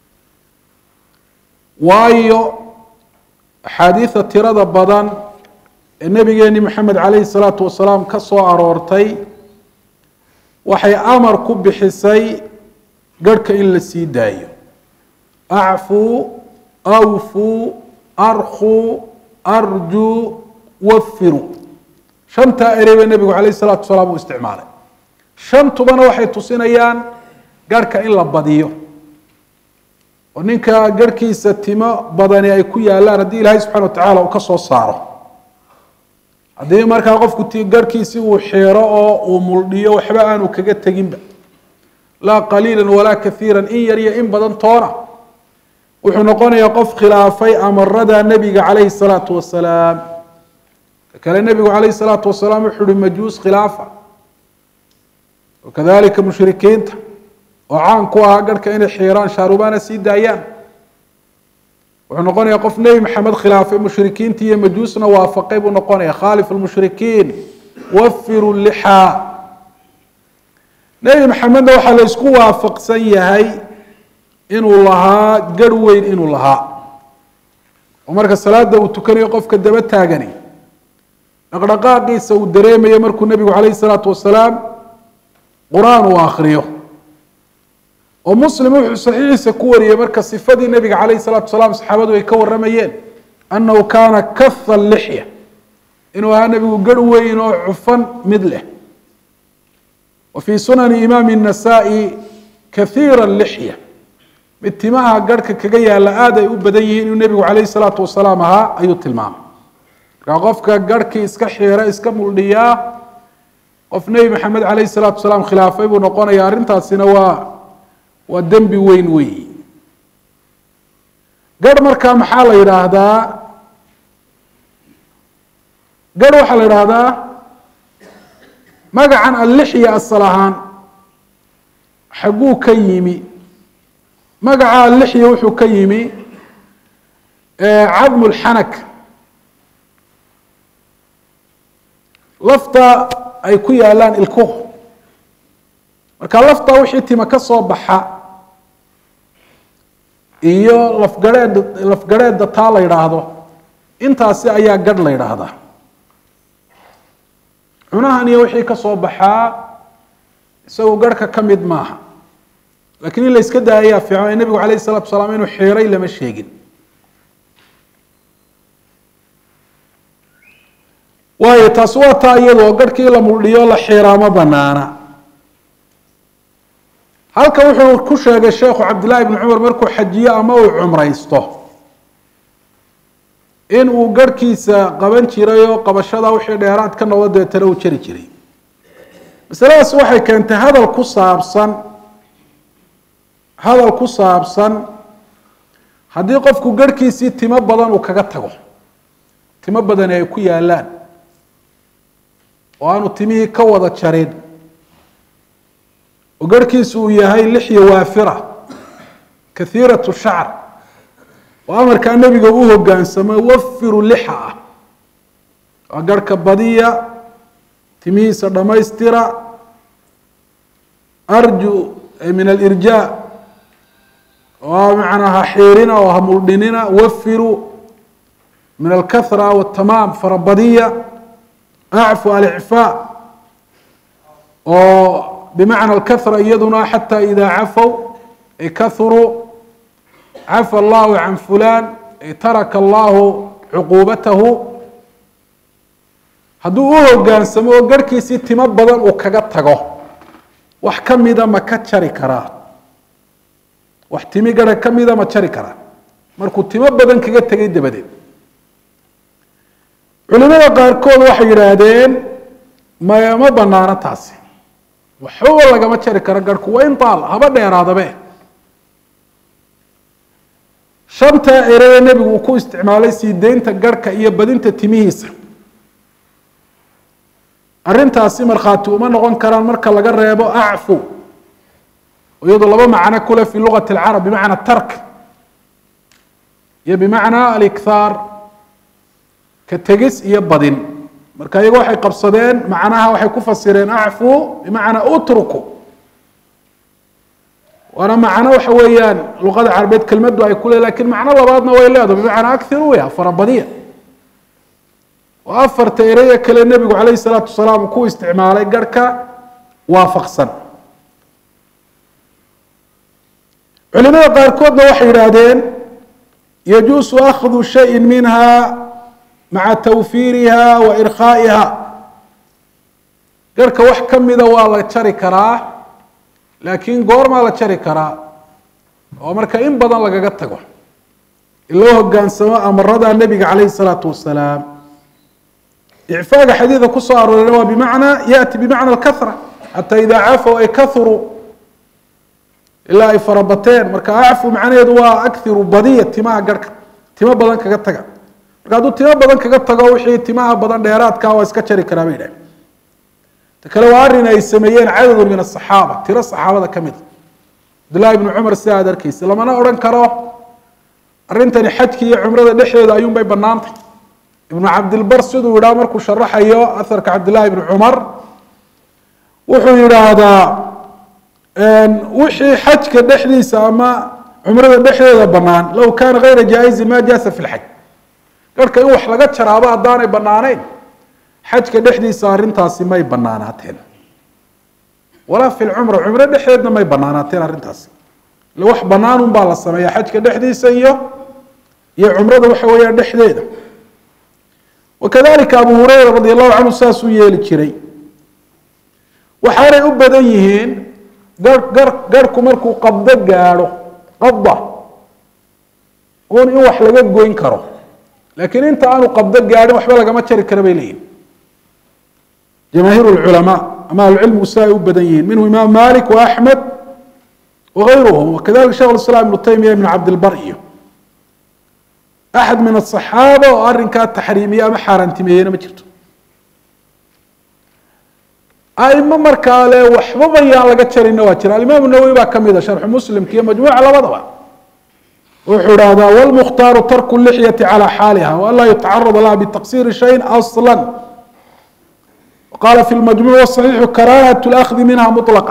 waayo axaadiida tirada badan ee nabigeeni maxamed calayhi salaatu wasalaam ka soo aroortay waxay amar ku bixisay garhka in la sii daayo acfuu awfuu arkuu arjuu wafiruu shantaa erey ba nebigu calayh salaatu wasalaam uu isticmaalay shantubana waxay tusinayaan garhka in la badiyo oo ninka garhkiisa timo badani ay ku yaalaan haddii ilaahay subxana wa tacaala uu ka soo saaro haddii markaa qofku t garhkiisi uu xeero oo uu muldhiyo waxba aanu kaga teginba laa qaliila walaa kaiira in yar iyo in badan toona wuxuu noqonayaa qof khilaafay amarada nebiga calayhi salaatu wasalaam kale nebigu calayhi salaatu wasalaam wuxuu uhi majuus khilaafa wakadalika mushrikiinta oo caan ku ahaa garhka inay xiiraan shaarubana sii daayaan wuxuu noqonayaa qof nebi maxamed khilaafay mushrikiinta iyo majuusna waafaqay buu noqonaya khaalif lmushrikiin wafiru lixaa nebi maxamedna waxaa la isku waafaqsan yahay inuu lahaa garh weyn inuu lahaa oo marka salaada uu tukanayo qofka daba taagani dhaqdhaqaaqiisa uu dareemayo markuu nebigu calayhi salaatu wasalaam qur-aan uu akhriyo oo muslim wuxuu saxiixiisa ku wariyey marka sifadii nebiga calayhi salaatu wasalaam saxaabadu ay ka waramayeen annahu kaana kaha lixya inuu ahaa nebigu garh weyn oo cufan mid leh wa fii sunani imaami الnasaa-i kahiira lixya mid timaha garhka kaga yaalla aada ay u badan yihiin inuu nebigu calayhi salaatu wasalaam ahaa ayuu tilmaamay markaa qofka garhkii iska xiira iska muldhiyaa qof nebi maxamed calayhi salaatu wasalaam khilaafay buu noqonaya arrintaasina waa waa dembi weyn weyi garh markaa maxaa la yidhaahdaa garh waxaa la yidhaahdaa magacan allixya asal ahaan xagguu ka yimi magaca allixya wuxuu ka yimi cadmu lxanak lafta ay ku yaalaan ilkuhu marka lafta wixii tima ka soo baxa iyo lafgareed lafgareedda taa la yidhaahdo intaasi ayaa gadh la yidhaahdaa cunahan iyo wixii ka soo baxaa isagoo garhka ka mid maaha lakiin in la iska daa ayaa fiican ee nebigu calayhi salatu wasalaam inuu xiiray lama sheegin waayo taasi waa taa iyadoo garhkii la muldhiyo la xiiraa ma banaana halka wuxuu ku sheegay sheekhu cabdillahi bni cumar markuu xajiyo ama uu cumraysto in uu garhkiisa qaban jiray oo qabashada wixii dheeraad ka noqdo deetana uu jari jiray masaladaas waxay keentay hadal ku saabsan hadal ku saabsan haddii qofku garhkiisii timo badan uu kaga tago timo badani ay ku yaalaan oo aanu timihii ka wada jarin oo garhkiisu uu yahay lixya waafira kahiiratu shacr oo amarkaa nebiga u hogaansamo wafiru lixa ah waa garhka badiya timihiisa dhammaystira arju min alirjaa oo macnaa ha xiirina oo ha muldhinina wafiru min alkahra watamaam farabadiya acfu alicfaa oo bimacna alkahra iyaduna xata ida cafow ay kahuruu cafa allahu can fulan ay taraka allahu cuquubatahu hadduu u hogaansamo oo garhkiisii timo badan uu kaga tago wax ka mida ma ka jari karaa wax timi garha ka mida ma jari karaa markuu timo badan kaga tegay dabadeed culimada qaarkood waxay yidhaahdeen ma ma banaano taasi waxba lagama jari karo garhku waa in taal haba dheeraadabe shantaa ereye nebigu uu ku isticmaalay sii deynta garhka iyo badinta timihiisa arrintaasi markhaati uma noqon karaan marka laga reebo acfu iyadoo laba macno kule fi lugati alcarab bimacna tark iyo bimacna alikhaar ka tegis iyo badin marka iyago waxay qabsadeen macnaha waxay ku fasireen acfu bimacnaa utruku waana macno waxa weeyaan luqada carabeed kelmaddu ay ku le lakin macno labaadna way leedaho bimacnaa akhiru ya farabadiya oo afarta ereye kale nebigu calayhi salaatu wasalaam ku isticmaalay garhka waafaqsan culimada qaarkoodna waxay yidhaahdeen yajuusu akhdu shayin minha maca tawfiiriha wa irkhaa'iha garhka wax ka mida waa la jari karaa laakiin goormaa la jari karaa oo marka in badan lagaga tago iloo hogaansamo amarada nebiga calayhi salaatu wasalaam icfaaga xadiida kusoo arooreyna waa bimacnaa yaati bimacna alkahra xataa idaa cafow ay kahuruu ilaa ay farabateen marka acfu macnaheedu waa akiru badiya timaha garhka timo badan kaga taga marka hadduu timo badan kaga tago wixii timaha badan dheeraadka waa iska jari karaa bay idhahen ta kale waa arrin ay sameeyeen cadadu min asaxaaba tiro saxaabada ka mid a cabdullahi ibnu cumar sida aad arkeysa lamana odhan karo arrintani xajki iyo cumrada dhexdeeda ayuun bay banaantay ibnu cabdilbar siduu yidhaha markuu sharaxayo aharka cabdillahi ibnu cumar wuxuu yidhaahdaa wixii xajka dhexdiisa ama cumrada dhexdeeda banaan low kaana gayra jaa-izin ma jaasa fi lxaj garhka in wax laga jaraabo haddaanay banaaneyn xajka dhexdiisa arrintaasi may banaanaateen walaa fi lcumra cumro dhexdeedna may banaanaateen arrintaasi ile wax banaan un baa la sameeya xajka dhexdiisa iyo iyo cumrada waxa weeyaan dhexdeeda wakadalika abu hureyra radi allahu canhu saasuu yeeli jiray waxaanay u badan yihiin gar gar garhku markuu qabdo gaadho qabda un in wax laga goyn karo laakiin inta aanu qabdo gaadhin waxba lagama jari kara bay leeyihin jamaahiir lculamaa ama ahlucilmigu si ay u badan yihiin minhu imaam malik wa axmed wagayruhum wakadalika shekh islam ibnu taymiya ibn cabdilbar iyo axad min asaxaaba oo arrinkaa taxriimiye ama xaaraantimeeyena ma jirto aimo markaa le waxbaba yaan laga jarina waa jira alimaam nawowi baa kamida sharxu muslimka iyo majmuuca labadaba wuxuu idhahdaa wlmukhtaaru tarku lixyati calى xaaliha waanlaa yutacarada laha bitaqsiri shayin asla qala fi lmajmuc waصaxiixu karahat اlأkhdi minha muطlaqa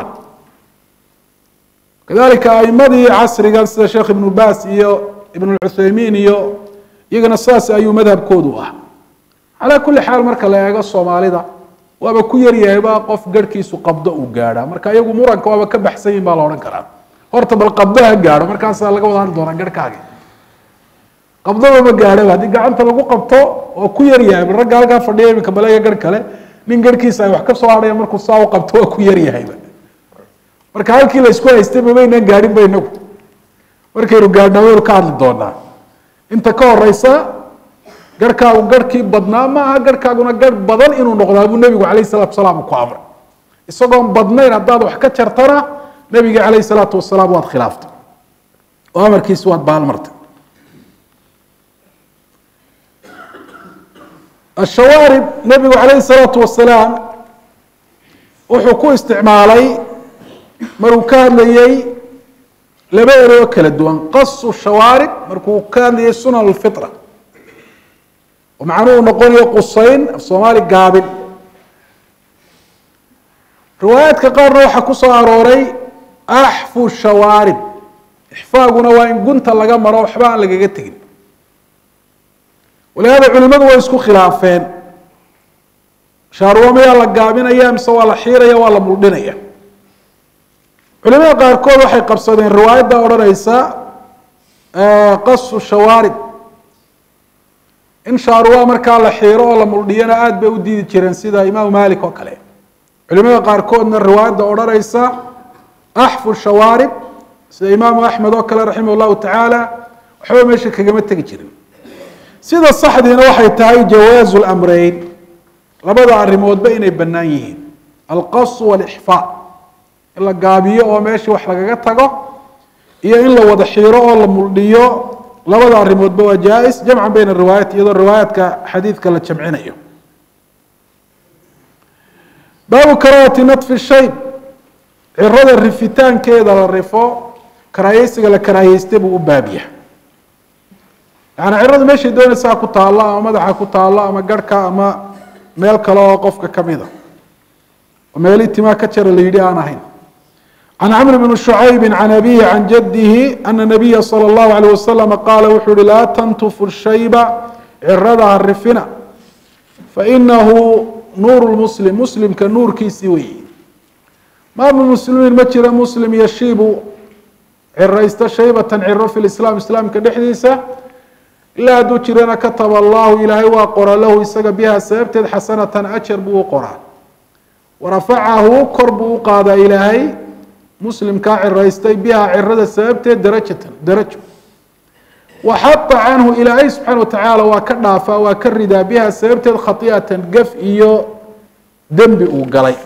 kadalika aimadii casrigan sida sheekh ibnu bas iyo ibn cuthaymiin iyo iyagana saas ayuu madhabkoodu ah calaa kuli xaal marka la eego soomaalida waaba ku yaryahayba qof garhkiisu qabdo uu gaadha marka iyagu muranka waaba ka baxsan yihin baa la odhan karaa horta bal qabdo ha gaadho markaasaa laga wada hadli doonaa garhkaagi qabdaba ma gaadhaba haddii gacanta lagu qabto oo ku yaryahay bal ragga halkaa fadhiya iminka baleega garh kale nin garhkiisa ay wax ka soo hadhaya markuu saa u qabto waa ku yaryahayba marka halkii la isku haystay mabaynaan gaadhin ba inagu markaynu gaadhnaa waynu ka hadli doonaa inta ka horeysa garhkaagu garhkii badnaa ma aha garhkaaguna garh badan inuu noqdaa buu nebigu calayh salatu wasalaam ku amray isagoon badnayn haddaad wax ka jartana nebiga calayh salaatu wasalaam waad khilaaftay oo amarkiisi waad baalmartay ashawaarib nebigu calayhi salaatu wasalaam wuxuu ku isticmaalay maruu ka hadlayey laba eroo kala duwan qasu shawaarib markuu ka hadlayay sunan alfitra oo macnuhu noqonayo qusayn af soomaali gaabin riwaayaadka qaarna waxaa ku soo arooray axfu shawaarib ixfaaguna waa in gunta laga maro waxba aan lagaga tegin walihaada culimadu way isku khilaafeen shaarwa mayaa la gaabinaya mise waa la xiiraya waa la muldhinaya culimada qaarkood waxay qabsadeen riwaayadda odhanaysa qasu shawaarib in shaarwa markaa la xiiro oo la muldhiyana aada bay u diidi jireen sida imaamu malik oo kale culimada qaarkoodna riwaayadda odhanaysa axfu shawaarib sida imaamu axmed oo kale raximah llahu tacaala waxba meesha kagama tegi jirin sida saxdiina waxay tahay jawaazu lamreyn labada arrimoodba inay bannaan yihiin alqasu walixfaa in la gaabiyo oo meeshii wax lagaga tago iyo in la wada xiiro oo la muldhiyo labada arrimoodba waa jaa-is jamcan bayna riwaayat iyadoo riwaayaadka xadiidka la jamcinayo baabu karaahati natfi shayb cirada rifitaankeeda la rifo karaahiyeysiga la karaahiyeystay buu u baabya yaani ciradu meeshay doonaysaa ku taallo ama madaxa ku taallo ama garhka ama meel kale oo qofka kamida oo meelii timaa ka jara la yidhi aan ahayn can camr bn shucaybi can abihi can jadihi ana nabiya salى اllahu alيyh wasalam qaala wuxuu uhi laa tantufu shayba cirada ha rifina fainahu nuur muslim muslimka nuurkiisii weyi ma min muslimiin ma jira muslim yashiibu ciraysta shaybatan ciro fi lislaam islaamka dhexdiisa ilaa hadduu jirana kataba allahu ilaahay waa qora lahu isaga biha sababteed xasanatan ajar buu u qoraa warafacahu kor buu u qaadaa ilaahay muslimkaa ciraystay biha cirada sababteed darajatan darajo waxata canhu ilaahay subxaana watacaala waa ka dhaafaa waa ka ridaa biha sababteed khati'atan gaf iyo dembi uu galay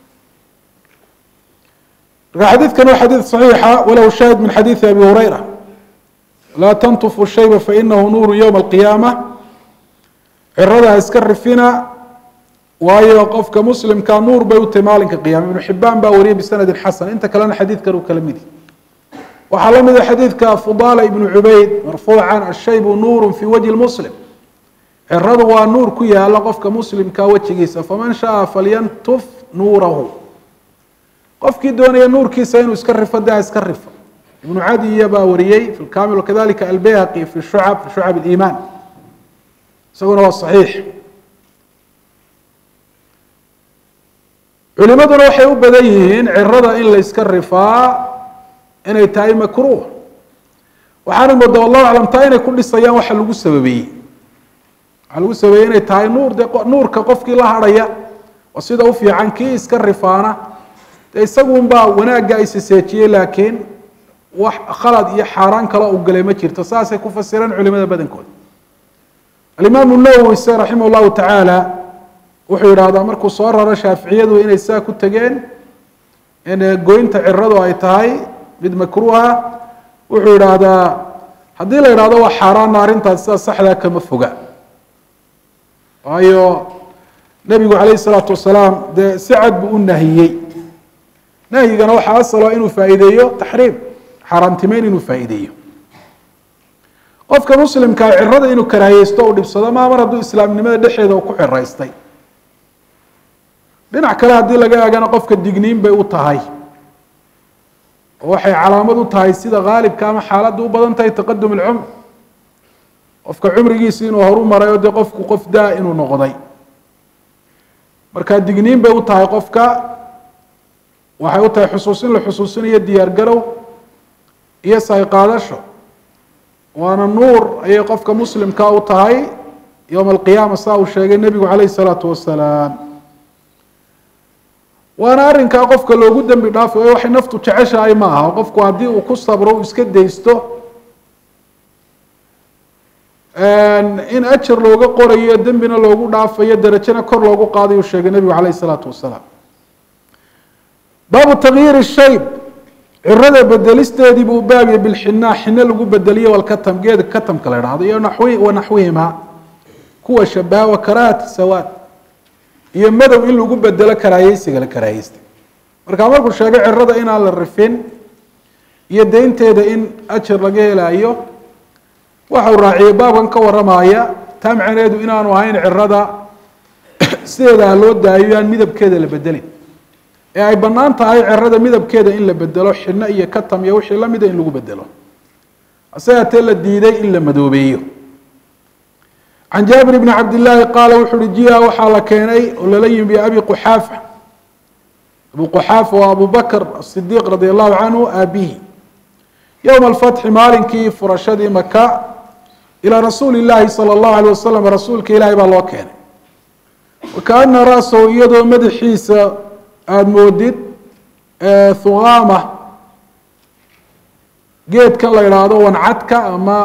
marka xadiidkan waa xadiid صaxiixa walahu shaahid min xadiidi abi hurayra laa tantufu shayba fainahu nuuru ywma alqiyaama cirada iska rifina waayo qofka muslimka nuur bay u tahay maalinka qiyama ibnu xibaan baa wariyay bisanadin xasan inta kalena xadiidkan uu kala midi waxaa la mida xadiidka fudala ibnu cubayd marfuucan ashaybu nuuru fi wajhi muslim ciradu waa nuur ku yaala qofka muslimka wejigiisa faman shaaa falyantuf nuurahu qofkii doonaya nuurkiisa inuu iska rifo daa iska rifo ibnu cadiya baa wariyey fi lkamil wakadalika albayhaqi fi shucab fi shucab اliimaan isaguna waa صaxiix culimaduna waxay u badan yihiin cirada in la yska rifaa inay tahay makruuh waxaana moodaa wallahu aclam taa inay ku dhisayaan waxa lagu sababeeyey waxaa lagu sababeeyey inay tahay nuur dee nuurka qofkii la hadhaya oo sida u fiican kii iska rifaana dee isagunbaa wanaagga isiseejiyey laakiin wax khalad iyo xaaraan kale u galay ma jirto saasay ku fasireen culimada badankooda alimaamu nawowi se raximah llahu tacaala wuxuu yidhaahdaa markuu soo raro shaaficiyadu inay saa ku tegeen in goynta ciradu ay tahay mid makruuha wuxuu yidhaahdaa haddii la yidhahdo waa xaaraana arrintaas sida saxdaa kama foga waayo nebigu calayhi salaatu wasalaam dee si cad buu u nahiyey nahyigana waxaa asalo inuu faa'iideeyo taxriim xaaraantimeyn inuu faa'iideeyo qofka muslimkaa cirada inuu karaahiyeysto u dhibsado maa mar hadduu islaamnimada dhexeeda ku ciraystay dhinac kale haddii laga eegana qofka digniin bay u tahay oo waxay calaamad u tahay sida haalibka ama xaaladda u badan tahay taqadum alcumr qofka cumrigiisi inuu horu maray oo dee qofku qof daa inuu noqday marka digniin bay u tahay qofka waxay u tahay xusuusin la xusuusinayo diyaar garow iyo sayqaadasho waana nuur ayay qofka muslimka u tahay yowma alqiyaama saa uu sheegay nebigu calayhi salaatu wasalaam waana arrinkaa qofka loogu dembi dhaafay o waxay naftu jeceshahay ma aha qofku haddii uu ku sabro uu iska daysto in ajar looga qorayo dembina loogu dhaafayo derajena kor loogu qaadayu sheegay nebigu calayh isalaatu wasalaam baabu takyiiri shayb cirada bedelisteedii buu baabiyey bilxinaa xine lagu bedeliyo walkatam geeda katamka la idhahdo iyo naxwi wa naxwihima kuwa shabaha wa karaahati sawaad iyo madow in lagu bedelo karaahiyeysiga la karaahiyeystay markaa markuu sheegay cirada inaan la rifin iyo deynteeda in ajar laga helayo waxau raaciyey baabkan ka waramaya taa macneedu inaanu ahayn cirada sideeda ha loo daayo yaan midabkeeda la bedelin ee ay bannaan tahay cirada midabkeeda in la bedelo xidno iyo katam iyo wixii lamida in lagu bedelo hase haatee la diiday in la madoobeeyo can jaabir bni cabdillaahi qaala wuxu uhi jia waxaa la keenay oo lala yimi biabi quxaafa abu quxaafa waa abu bakr asidiiq radi allahu canhu aabihi yowma alfatxi maalinkii furashadii maka ilaa rasuuli llaahi sala allahu alay wasalam rasuulka ilaahay baa loo keenay wakaana ra-sahu iyadoo madaxiisa aada moodid thugaama geedkan la idhaahdo wancadka ama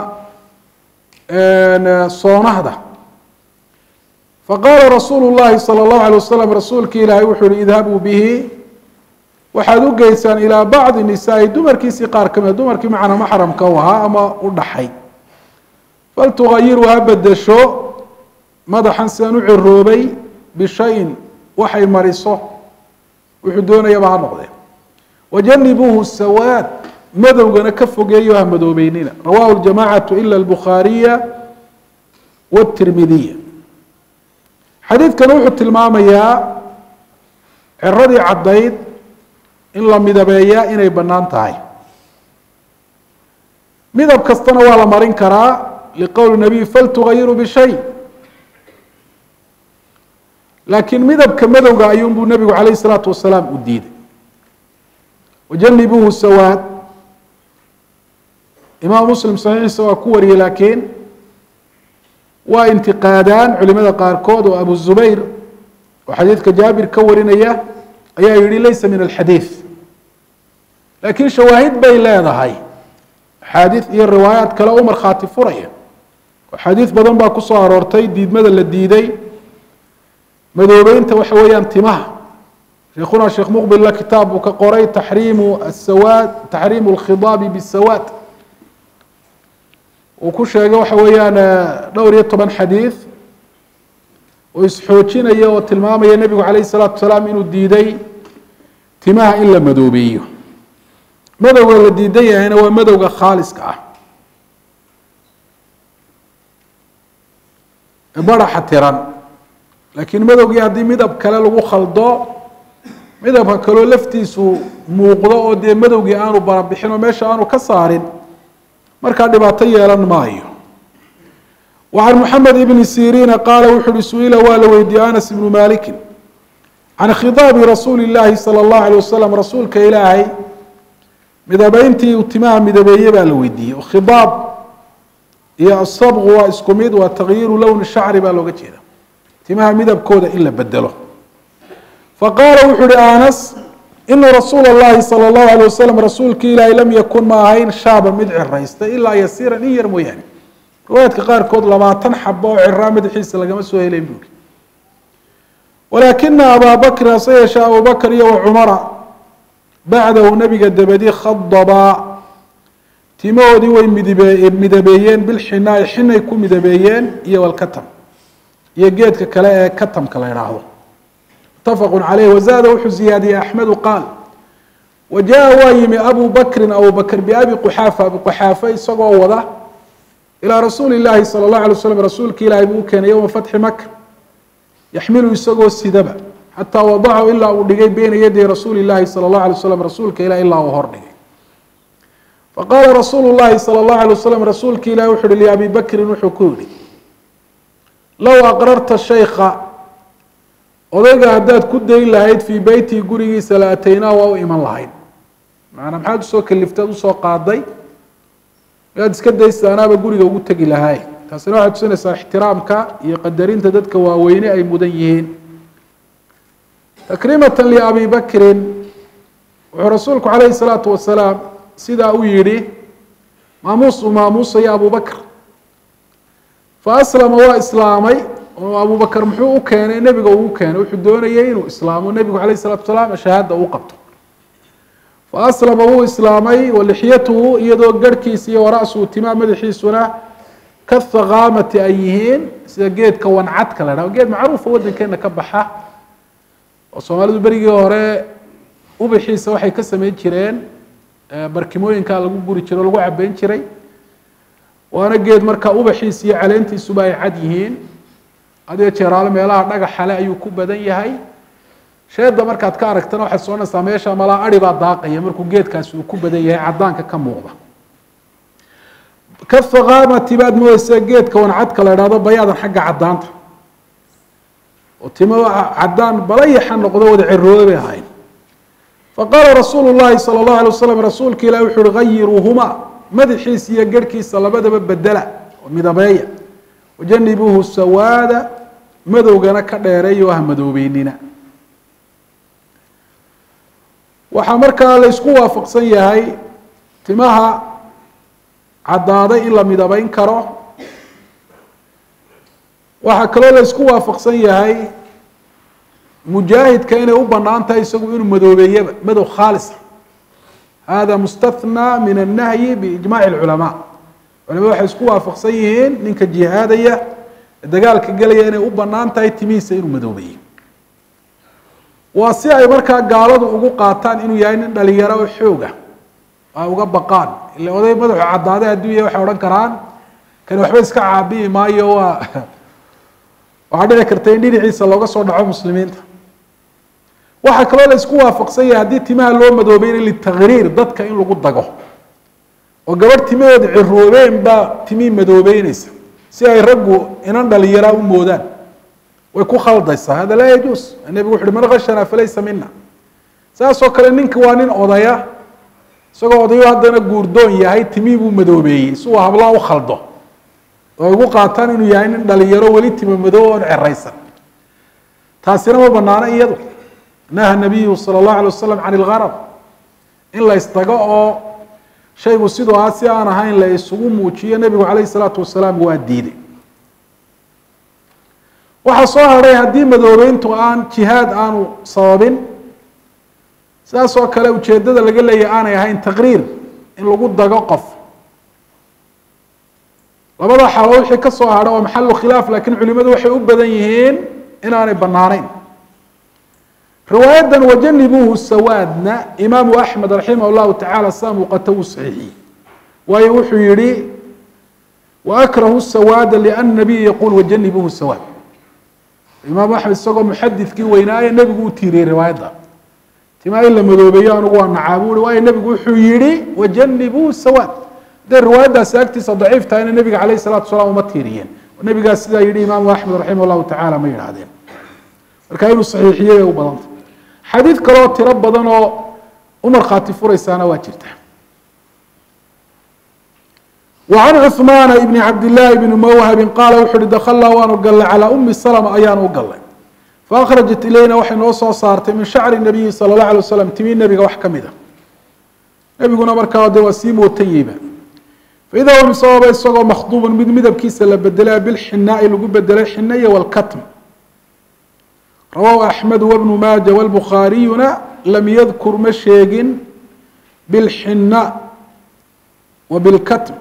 soonahda faqaala rasuulu llahi sala allahu alay wasalam rasuulka ilaahay wuxuu uhi idhabuu bihi waxaad u geysaan ilaa bacdi nisaai dumarkiisii qaar ka mida dumarkii macnaa maxramka u ahaa ama u dhaxay faltugayiru ha bedesho madaxan sidaan u ciroobay bishayin waxay mariso wuxuu doonayaba ha noqdee wajanibuuhu sawaad madowgana ka fogeeyo ha madoobeynina rawahu ljamacatu ila albukhaariya wاtirmidiya xadiidkan wuxuu tilmaamayaa ciradii caddayd in la midabeeyaa inay bannaan tahay midab kastana waa la marin karaa liqowli nabiy faltugayiru bishay laakiin midabka madowga ayuunbuu nebigu calayh isalaatu wasalaam u diiday wajanibuuhu sawaad imaam muslim saxiixiisa waa ku wariyey laakiin waa intiqaadaan culimada qaarkood oo abu zubayr oo xadiidka jaabir ka warinaya ayaa yihi laysa min alxadiid laakiin shawaahid bay leedahay axaadiid iyo riwaayaat kale u markhaati furaya axaadiid badan baa ku soo aroortay diidmada la diiday madoobeynta waxa weeyaan timaha sheekhuna sheekh muqbilla kitaab buu ka qoray taxriimu asawaad taxriimu alkhidaabi bisawaad uu ku sheegay waxa weeyaan dhowr iyo toban xadiid oo isxoojinaya oo tilmaamaya nebigu calayh isalaatu wasalaam inuu diiday timaha in la madoobeeyo madowga la diidan yahayna waa madowga khaaliska ah baraxa tiran laakiin madowgii haddii midab kale lagu khaldo midabka kaloo laftiisu muuqdo oo dee madowgii aanu barabixin oo meesha aanu ka saarin markaa dhibaato yeelan maayo wa can moxamed ibni siriina qaala wuxu uhi su-ila waa la weydiiyey anas ibnu malikin can khidaabi rasuuli illaahi sala allahu alay wasalam rasuulka ilaahay midabeyntii uu timaha midabeeye baa la weydiiyey khidaab iyo asabqu waa isku mid waa takyiiru lowni shacri baa looga jeeda timaha midabkooda in la bedelo faqaala wuxu uhi anas ina rasuula اllahi salى اllahu alay wasalam rasuulki ilaahi lam yakun ma ahayn shaaba mid ciraysta ilaa yasiiran in yar mooyaane riwaayaadka qaarkood labaatan xabo oo ciraa madaxiisa lagama soo helayn buuri walaakina abaa bakrin hase yeeshee abubakr iyo wacumara bacdahu nabiga dabadi khadabaa timahoodii way midbe midabeeyeen bilxinaai xinay ku midabeeyeen iyo walkatam iyo geedka kale ee katamka la idhaahdo mutafaqu caleyh wazaada wuxuu ziyaadiyey axmedu qaal wa jaa waa yimi abu bakrin abu bakr biabi quxaafa abi quxaafa isagoo wada ilaa rasuuli llaahi sala اllahu alay slam rasuulki ilaahay buu u keenay yowma fatxi maka yaxmilu isagoo sidaba xataa wadacahu ilaa uu dhigay beyna yaday rasuuli llaahi sala اllahu alay waslam rasuulka ilah ilaa uu hor dhigay faqaala rasuulu llahi sala اllahu alay wasalam rasuulki ilahi wuxu uhi liabi bakrin wuxuu ku yihi low aqrarta shaykha odayga haddaad ku dayn lahayd fii beytii gurigiisa la ataynaa waa u iman lahayd macanaa maxaad usoo kaliftaad usoo qaaday miyaad iska daysa anaaba guriga ugu tegi lahaay taasina waxay tusinaysaa ixtiraamka iyo qadarinta dadka waaweyne ay mudan yihiin takriimata liabi bakrin wuxuu rasuulku calayhi salaatu wasalaam sidaa u yidhi maamuus uu maamuusaya abu bakr fa aslama waa islaamay oo abu bakr muxuu u keenay nebiga uu keenay wuxuu doonayay inuu islaamo nebigu calayh salatu wasalaam shahaada uu qabto fa aslama wuu islaamay walixyatuhu iyadoo garhkiisa iyo wara'suhu timaa madaxiisuna kahaqaamati ay yihiin sida geedka wancadka la dhahdo geed macruufa waddankeena ka baxa oo soomaalidu berigii hore ubaxiisa waxay ka sameyn jireen barkimooyinka lagu guri jiray o lagu cabeyn jiray waana geed markaa ubaxiisa iyo caleentiisuba ay cad yihiin adiga jeeraalo meelaha dhagaxale ayuu ku badan yahay sheeda markaad ka aragtana waxaad soconaysaa meesha malaa ari baa daaqaya markuu geedkaasi uu ku badan yahay cadaanka ka muuqda kahaqaamati baad moodeysaa geedka wancadka la idhahdo bayaadan xagga cadaanta oo timo cadaan balayaxa noqdo wada cirooda bay ahayn faqaala rasuulu llahi sala allahu alay wasalam rasuulka ilahi wuxu uhi gayiruuhuma madaxiisa iyo garhkiisa labadaba bedela oo midabeeya wajanibuuhu sawaada madowgana ka dheereeyo ah madoobeynina waxaa markaa la isku waafaqsan yahay timaha caddaaday in la midabeyn karo waxaa kaloo la isku waafaqsan yahay mujaahidka inay u banaan tahay isagu inuu madoobeeyaba madow khaalisa hada mustathnaa min annahyi biijmaci اlculamaa culamada waxay isku waafaqsan yihiin ninka jihaadaya dagaalka gelaya inay u banaan tahay timihiisa inuu madoobeeyo waa si ay markaa gaaladu ugu qaataan inuu yahay nin dhalinyaro oo xooga ay uga baqaan ila oday madaxu caddaaday hadduu yahay waxay odhan karaan kani waxba iska caabiyi maayo waa waxaa dhici karta in dhinaciisa looga soo dhaco muslimiinta waxaa kaloo la isku waafaqsan yahay haddii timaha loo madoobeyna litakriir dadka in lagu dago oo gabadh timaheeda ciroobeen baa timihii madoobeyneysa si ay raggu inan dhalinyaraa u moodaan way ku khaldaysaa hada laa yajuus nebigu wuxu uhi man khashana falaysa mina saasoo kale ninka waa nin odaya isagoo odayo haddana guurdoon yahay timihii buu madoobeeyey si uu hablaa u khaldo oo ay ugu qaataan inuu yahay nin dhalinyaro weli tima madoob oon ceraysan taasina ma banaano iyadu naha nabiyu sala allahu alay wasalam can ilgarab in la isdago oo shaygu siduu ah si aan ahayn la isugu muujiyo nebigu calayhi salaatu wasalaam waa diiday waxaa soo hadhay haddii madoobeyntu aan jihaad aanu sababin sidaas oo kale ujeeddada laga leeyahy aanay ahayn taqriir in lagu dago qof labada xalo wixii ka soo hadha waa maxalu khilaaf lakiin culimadu waxay u badan yihiin inaanay banaanayn riwaayadan wajanibuuhu sawaadna imaamu axmed raximah llahu tacala saa muuqata wuu saxiixiyey waayo wuxuu yihi waakrahu sawaada liana nabiya yaquul wajanibuuhu sawaad imaamu axmed isagoo muxadidkii weynaaye nebigu u tiiriyey riwaayadda timaa in la madoobeeyo anugu waa nacaabu ui waayo nebigu wuxuu yihi wajanibuu sawaad hadday riwaayaddaasi agtiisa daciif tahayna nebiga calayh salatu wasalaam uma tiiriyeen nebigaas sidaa yihi imaamu axmed raximah llahu tacala ma yidhaahdeen marka inuu saxiixiyey bay u badanta xadiid kaloo tiro badan oo u markhaati furaysaana waa jirta وعن cثmaan بn cabdالlahi بn mwhbi qaala wuxu uhi dklnaa waanu galnay calىa umi slma ayaanu u galnay faأkhrajat ilayna waxay noo soo saartay min shacri الnabiyi salى الlaه alيه waslam timi nebiga wax kamid a nebiguna markaa de waa sii mootanyeyba faida huwa misababa isagoo makhduuba mid midabkiisa la bedelay bilxinaai lagu bedelay xinaya wاlkatm rawahu axmed wbnu maaja wاlbukhaariyuna lam yadkur ma sheegin bilxina wa bilkatm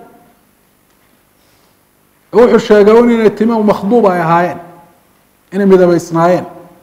wuxuu sheegay un inay timo makhduub ay ahaayeen inay midabeysnaayeen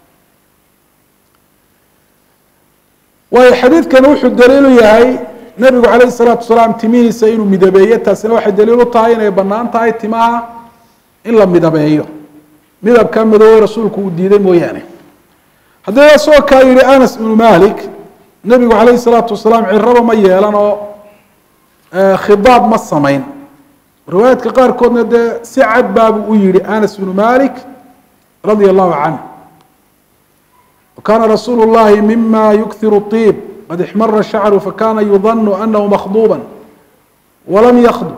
waayo xadiidkani wuxuu daliilu yahay nebigu calayh الsalaatu wasalaam timihiisa inuu midabeeyo taasina waxay daliil u tahay inay banaan tahay timaha in la midabeeyo midabka madoobe rasuulku uu diiday mooyaane haddii asagoo kaa yihi anas ibnu malik nebigu calayh الsalaatu wasalaam ciraba ma yeelan oo khidaab ma samayn riwaayaadka qaarkoodna dee si cad baabu u yihi anas bnu malik radia allahu canh wakana rasuulu اllahi mima yukhiru طiib qad ixmara shacru fakana yudanu anahu makhduuba walam yakdub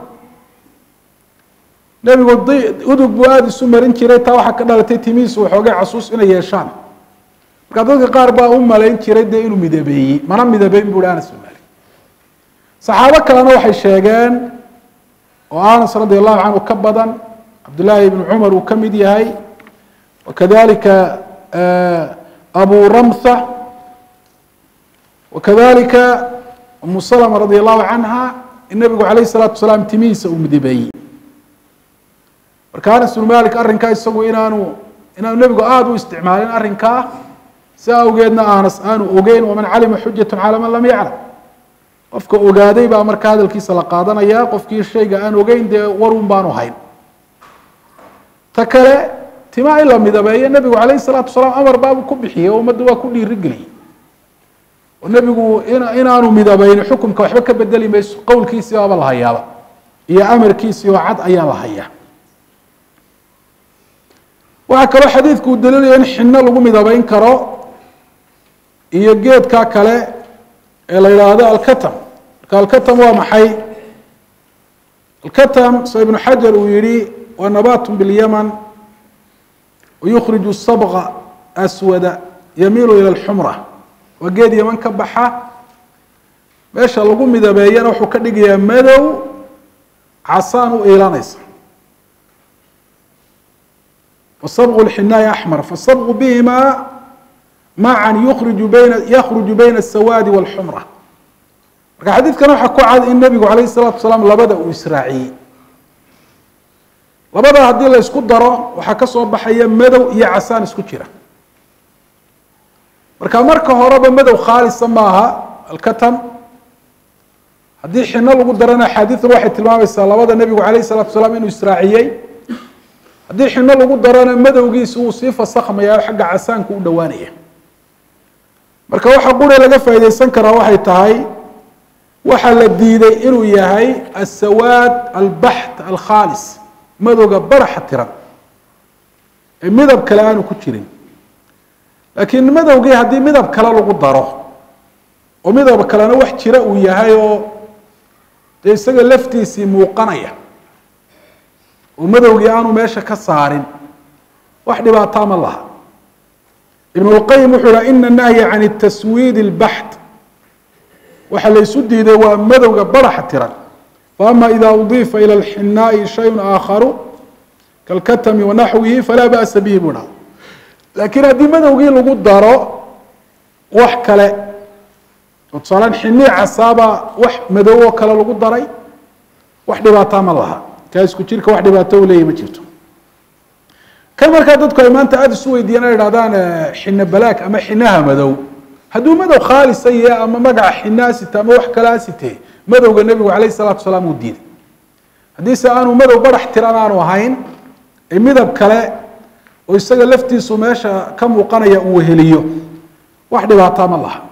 nebigu udug buu aada isu marin jiray taa waxaa ka dhalatay timihiisu waxoogay casuus inay yeeshaan marka dadka qaar baa u malayn jiray dee inuu midabeeyey mana midabeyn bu hi anas bnu malik saxaabo kalena waxay sheegeen oo anas radi allahu canhu ka badan cabdullaahi ibnu cumar uu ka mid yahay wakadalika abu ramtha wakadalika umu salma radi allahu canha in nabigu calayh الsalaatu wasalaam timihiisa uu midabeeyey marka anas bnu malik arrinkaa isagu inaanu inaanu nebigu aada u isticmaalin arrinkaa si awgeedna anas aanu ogeyn waman calima xujat calى man lam yaclam qofka ogaaday baa marka hadalkiisa la qaadanaya qofkii shayga aan ogeyn dee warun baanu hayn ta kale tima in la midabeeyo nebigu calayh الsalaatu wasalaam amar baabu ku bixiyey oo ummadda waa ku dhiirigeliyey oo nebigu inaanu midabeyn xukumka waxba ka bedeli mayso qowlkiisii baaba la hayaaba iyo amarkiisii oo cad ayaa la hayaa waxaa kaloo xadiidku uu daliilaya in xino lagu midabeyn karo iyo geedka kale ee la yidhaahdo alkatam marka alkatam waa maxay alkatam soo ibnu xajar uu yihi waa nabat biاlyaman wayukhriju sabqa aswada yamiilu ila alxumra waa geed yaman ka baxa meesha lagu midabeeyana wuxuu ka dhigayaa madow casaan u iilanaysa wasabqu lxinaai axmar fasabqu bihima macan yuriju bayna yakhruju bayna asawaadi walxumra marka xadiidkan waxaa ku cad in nebigu calayh الsalatu wasalaam labada uu israaciyey labada haddii la isku daro waxaa ka soo baxaya madow iyo casaan isku jira marka marka horeba madow khaalisa maaha alkatam haddii xino lagu darana axaadiidan waxay tilmaamaysaa labada nebigu calayh الsalatu wasalaam inuu israaciyey haddii xino lagu darana madowgiisa uu sii fasakhmaya o xagga casaanku u dhowaanaya marka waxa quri laga faaideysan karaa waxay tahay waxaa la diiday inuu yahay asawaad albaxt alkhaalis madowga baraxa tiran ee midab kale aanu ku jirin laakiin madowgii haddii midab kale lagu daro oo midab kalena wax jira uu yahay oo dee isaga laftiisii muuqanaya oo madowgii aanu meesha ka saarin wax dhibaataa ma laha ibn اlqayim wuxuu ha ina nahya can taswiid اlbaxt waxa la ysu diiday waa madowga baraxa tiran faama ida udifa ilى اlxinaai shayء aakharu kalkatami wanaxwihi falaa ba'sa bihi buu dhaha laakiin haddii madowgii lagu daro wax kale oo tusaalaan xinii casaaba wax madow oo kale lagu daray wax dhibaataa ma laha kaa isku jirka wax dhibaato u leeyahy ma jirto kan markaa dadku ay maanta aada isu weydiiyaan ay idhahdaan xino balaag ama xinaha madow hadduu madow khaalisa yahe ama magaca xinaa site ama wax kalaa site madowga nebigu calayh salatu wasalaam uu diiday haddiise aanu madow barax tiran aanu ahayn ee midab kale oo isaga laftiisu meesha ka muuqanaya uu weheliyo wax dhibaataa ma laha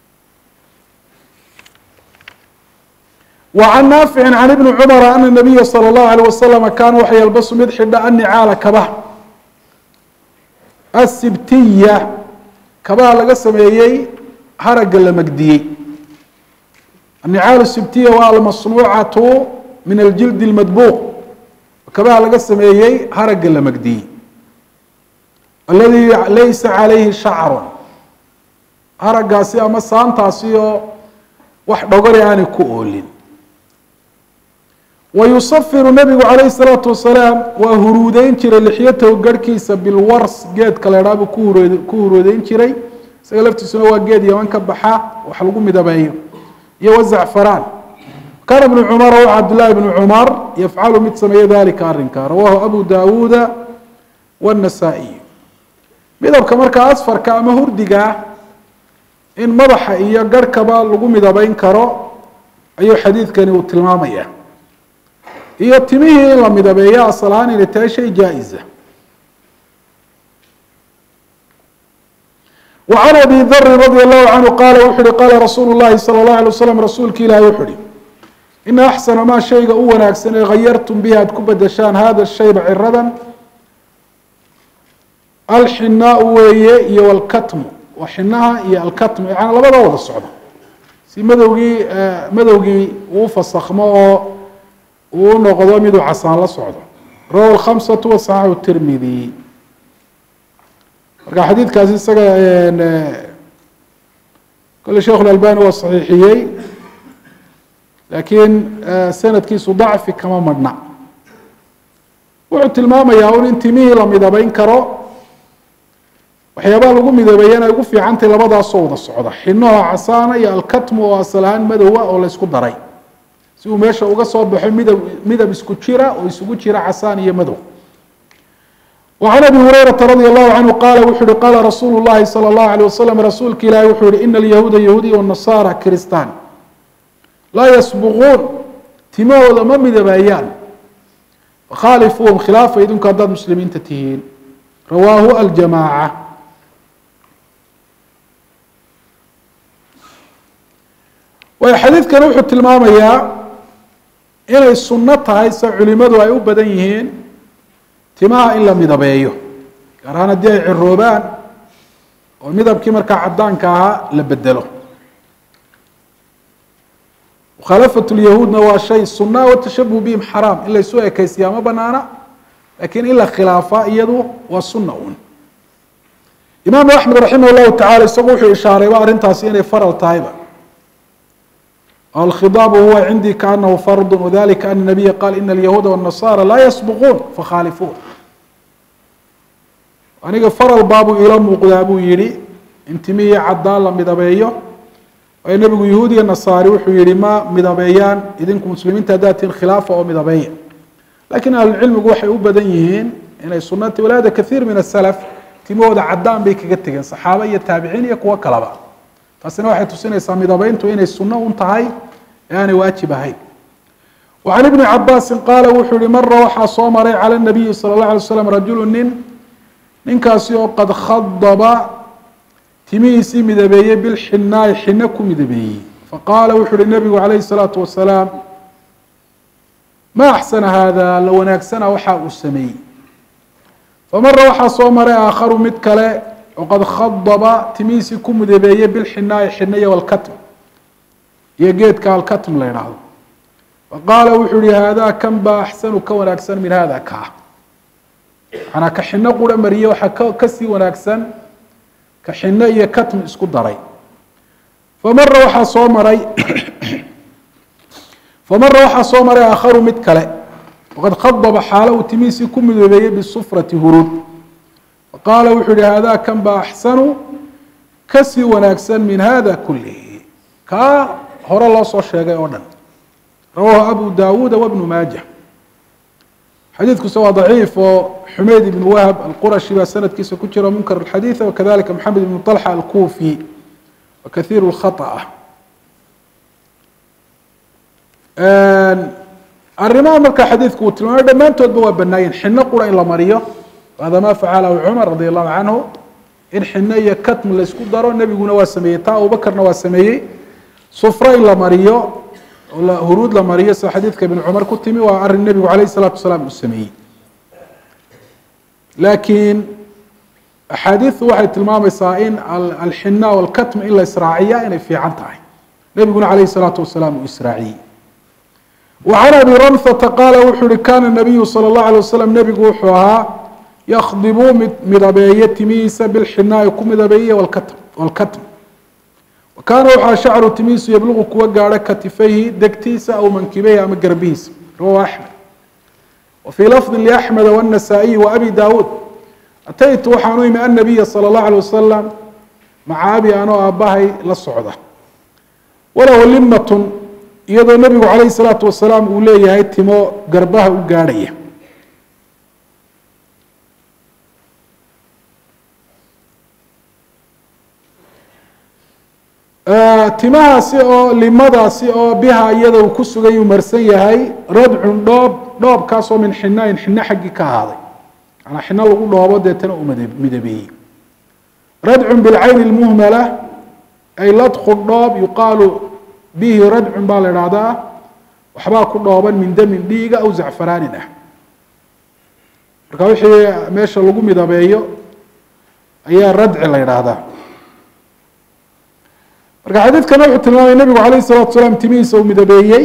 وعن نافع عن ابن cمر أن النبي صلى الله عليه وسلم kاn waxa ylbس mid xidha النعاaل kaba الsibtiya kabaha laga sameeyey haragga la magdiyey annicaalu sibtiya waa almasnuucatu min aljildi lmadbuuq kabaha laga sameeyey haragga la magdiyey aladi laysa calayhi shacrun haraggaasi ama saantaasi oo wax dhogori aanay ku oolin wa yusafiru nabigu calayhi salaatu wasalaam waa huruudeyn jiray lixyatahu garhkiisa bilwars geedka la idhaabuu ku hurd ku huruudeyn jiray isaga laftiisuna waa geed yaman ka baxa wax lagu midabeeyo iyo wazacfaraan kaana ibnu cumar o cabdullahi bnu cumar yafcalu mid sameeya dalika arrinka rawahu abu dawuuda wاnasaa-iy midabka markaa asfarka ama hurdigaa in madaxa iyo garhkaba lagu midabeyn karo ayuu xadiidkani uu tilmaamaya iyo timihii in la midabeeyo asal ahaan inay tahay shay jaa-isa وعن أbي dri رضي الله عنه qال wuxu uhi qاla rasuul الlahi slى الlaه عليه وsلم rasuulki ilahi wuxu uhi ina أxsana maa shayga u wanaagsan ee hayartum bihi aad ku bedeshaan hada shayba ciradan alxinaau weeye iyo alkatmu waa xinaha iyo alkatmu yani labada wada socdo si madowgii madowgii uu fasakmo oo uu noqdo miduu casaan la socdo rawahu الkhamسaة وصaxaxu الtirmidi marka xadiidkaasi isaga kole sheikh اlalbani waa saxiixiyey laakiin sanadkiisu dacfi kama madhna wuxuu tilmaamayaa un in timihii la midabeyn karo waxyaabaha lagu midabeeyana ay ugu fiicantay labadaasoo wada socda xinaho casaana iyo alkatmu oo asal ahaan madowa oo laysku daray si uu meesha uga soo baxo midab midab isku jira oo isugu jira casaan iyo madow وعن أbي هريرة رضي الله عنه qال wuxu uhi qاla رasuul الlahi slى الlaه عليه وsلم rasuulka ilahi wuxuu yihi ina اليahuuda yahuudiya والنasارى kristan laa ysبquun timahooda ma midabeeyaan fakhaalifuuhum khilaafa idinku haddaad muslimiinta tihiin rawaahu aljamاعة way xadiidkan wuxuu tilmaamayaa inay suno tahay se culimadu ay u badan yihiin timaha in la midabeeyo gaar ahaan haddii ay ciroobaan oo midabkii markaa cadaanka ahaa la bedelo mukhaalafat lyahuudna waa shay sunaa watashabuh bihim xaraam in laysu ekaysiyaa ma banaana lakiin in la khilaafa iyadu waa suna un imaamu axmed raximah llahu tacala isagu wuxuu ishaarayba arrintaasi inay faral tahayba alkhidaabu huwa cindii kaanahu fardu wadalika ana nabiya qaal ina alyahuuda wالnasara laa yasbuquun fakhaalifuun aniga faral baabuu ila muuqdaa buu yihi in timihii caddaan la midabeeyo waayo nebigu yahuudiya nasaari wuxuu yihi ma midabeeyaan idinku muslimiinta haddaad tihin khilaafa oo midabeeya lakiin ahlucilmigu waxay u badan yihiin inay sunati walaada kaiir min asalaf timahooda caddaan bay kaga tegeen saxaaba iyo taabiciin iyo kuwo kalaba taasina waxay tusinaysaa midabeyntu inay sunno un tahay ee aanay waajib ahayn وعن بن cabاsi qaala wuxuu hi mara waxaa soo maray calى النabiyi salى الlaه alay slam rajulu nin ninkaasi oo qad khadba timihiisii midabeeyey bilxinaai xino ku midabeeyey faqaala wuxu uhi nabigu calayhi الsalaaةu wasalaam ma axsana hada la wanaagsana waxa uu sameeyey famara waxaa soo maray aakharu mid kale oo qad khadba timihiisii ku midabeeyey bilxinaai xinaya walkatm iyo geedka alkatm la idhaahdo faqaala wuxuu yihi haadaa kan baa axsanu ka wanaagsan min hada kaa manaa ka xino qura mariye waxaa ka kasii wanaagsan ka xino iyo katm isku daray famara waxaa soo maray famara waxaa soo maray aakharu mid kale waqad khadaba xaalo uu timihiisii ku midoobeeyey bisufrati huruud faqaala wuxuu yihi haadaa kan baa axsanu kasii wanaagsan min hada kulihi kaa hore loo soo sheegay oo dhan rawahu abu dawuuda wbnu maaja xadiidkuse waa daciif oo xumeyd ibn wahb alqurashi baa sanadkiisa ku jira munkar اxadiiث wakadalika maxamed ibn طalxa alkufi wa kahiir اkhaطأ arrimaha markaa xadiidku uu tilmaamay dhammaantoodba waa banaayeen xino qura in la mariyo hada ma facalahu cumar radi allahu canhu in xino iyo katm laysku daro nebiguna waa sameeyey taa abubakarna waa sameeyey sufro in la mariyo huruud la mariyo sida xadiidka ibn cumar ku timi waa arin nebigu alayh الsalaatu wasalaam uu sameeyey laakiin axaadiidu waxay tilmaamaysaa in alxina walkatm in la israaciya inay fiican tahay nebiguna calayh salaatu wasalaam uu israaciyey وعن أبي رمثة قال wuxuu hi kana النabiyu slى الlaه عليه وsلم nebigu wuxuu ahaa ykdibuu mid midabeeye timihiisa bilxinaa'i ku midabeeye wاlkatm kaana waxaa shacru timihiisu yabluqu kuwa gaadho katifayhi degtiisa aw mankibeyhi ama garbihiisa rawahu أحmed وفي lفظ لأحmed والنasائي وأbي dawuud ataytu waxaan u imi النabiya slى الlaه عليه wasalam maca abi anoo aabahay la socda walahu limat iyadoo nebigu calayhi salaatu wasalaam uu leeyahay timo garbaha u gaadhaya timahaasi oo limadaasi oo biha iyada uu ku sugay uu marsan yahay radcun dhoob dhoobkaasoo min xinain xino xaggii ka ahaaday manaa xino lagu dhoobo deetana uu midabeeyey radcun bilcayni lmuhmala ay ladqu dhoob yuqaalu bihi radcun baa la idhaahdaa waxbaa ku dhooban min damin dhiiga aw zacfaraanin ah marka wixii meesha lagu midabeeyo ayaa radci la idhaahdaa marka xadiidkana wuxuu tilmaamaya nebigu calayh salatu salaam timihiisa uu midabeeyey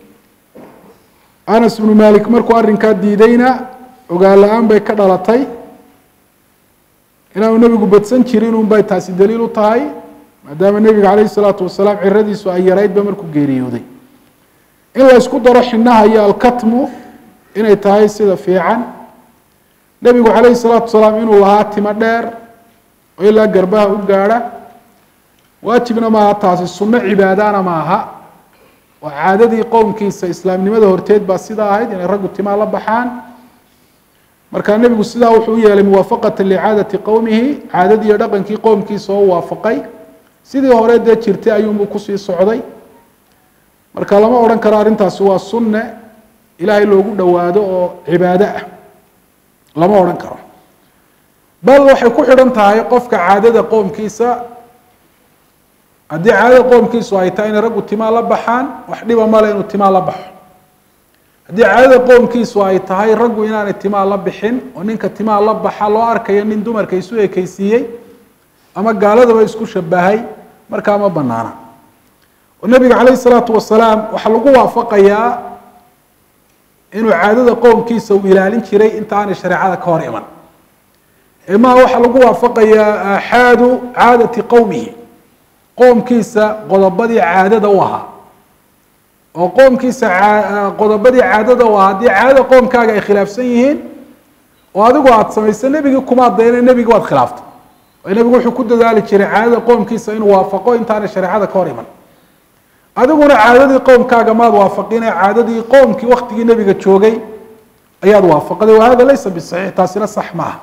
anas bnu malik markuu arrinkaa diidayna ogaan la-aan bay ka dhalatay inaanu nebigu badsan jirin un bay taasi daliil u tahay maadaama nebiga calayhi salaatu wasalaam ciradiisu ay yaraydba markuu geeriyooday in la ysku daro xinaha iyo alkatmu inay tahay sida fiican nebigu calayhi salaatu wasalaam inuu lahaa timo dheer oo ilaa garbaha u gaadha waajibna maaha taasi sunno cibaadana maaha oo caadadii qowmkiisa islaamnimada horteed baa sidaa ahayd inay raggu timaa la baxaan markaa nebigu sidaa wuxuu u yeelay muwaafaqata licaadati qowmihi caadadii iyo dhaqankii qowmkiisa oo waafaqay sidii hore dee jirtay ayuunbuu kusii socday marka lama odhan karo arrintaasi waa sunne ilaahay loogu dhowaado oo cibaado ah lama odhan karo bal waxay ku xidhan tahay qofka caadada qoomkiisa haddii caadada qoomkiisu ay tahay inay raggu timaa la baxaan wax dhiba male inuu timaa la baxo haddii caadada qoomkiisu ay tahay raggu inaanay timaa la bixin oo ninka timaa la baxa loo arkayo nin dumarka isu ekeysiiyey ama gaaladaba isku shabahay markaa ma banaana oo nebiga calayh isalaatu wasalaam waxaa lagu waafaqayaa inuu caadada qoomkiisa uu ilaalin jiray inta aanay shareecada ka hor iman maa waxaa lagu waafaqayaa aaxaadu caadati qowmihi qoomkiisa qodobadii caadada u ahaa oo qoomkiisa qodobadii caadada u ahaa haddii caadada qoomkaaga ay khilaafsan yihiin oo adigu aada samayso nebigii kumaad dayna nebigii waad khilaaftay nebigu wuxuu ku dadaali jiray caadada qoomkiisa inuu waafaqo intaanay shareecada ka hor iman adiguna caadadii qowmkaaga maad waafaqine caadadii qoomkii waktigii nebiga joogay ayaad waafaqday wahada laysa bisaxiix taasina sax maaha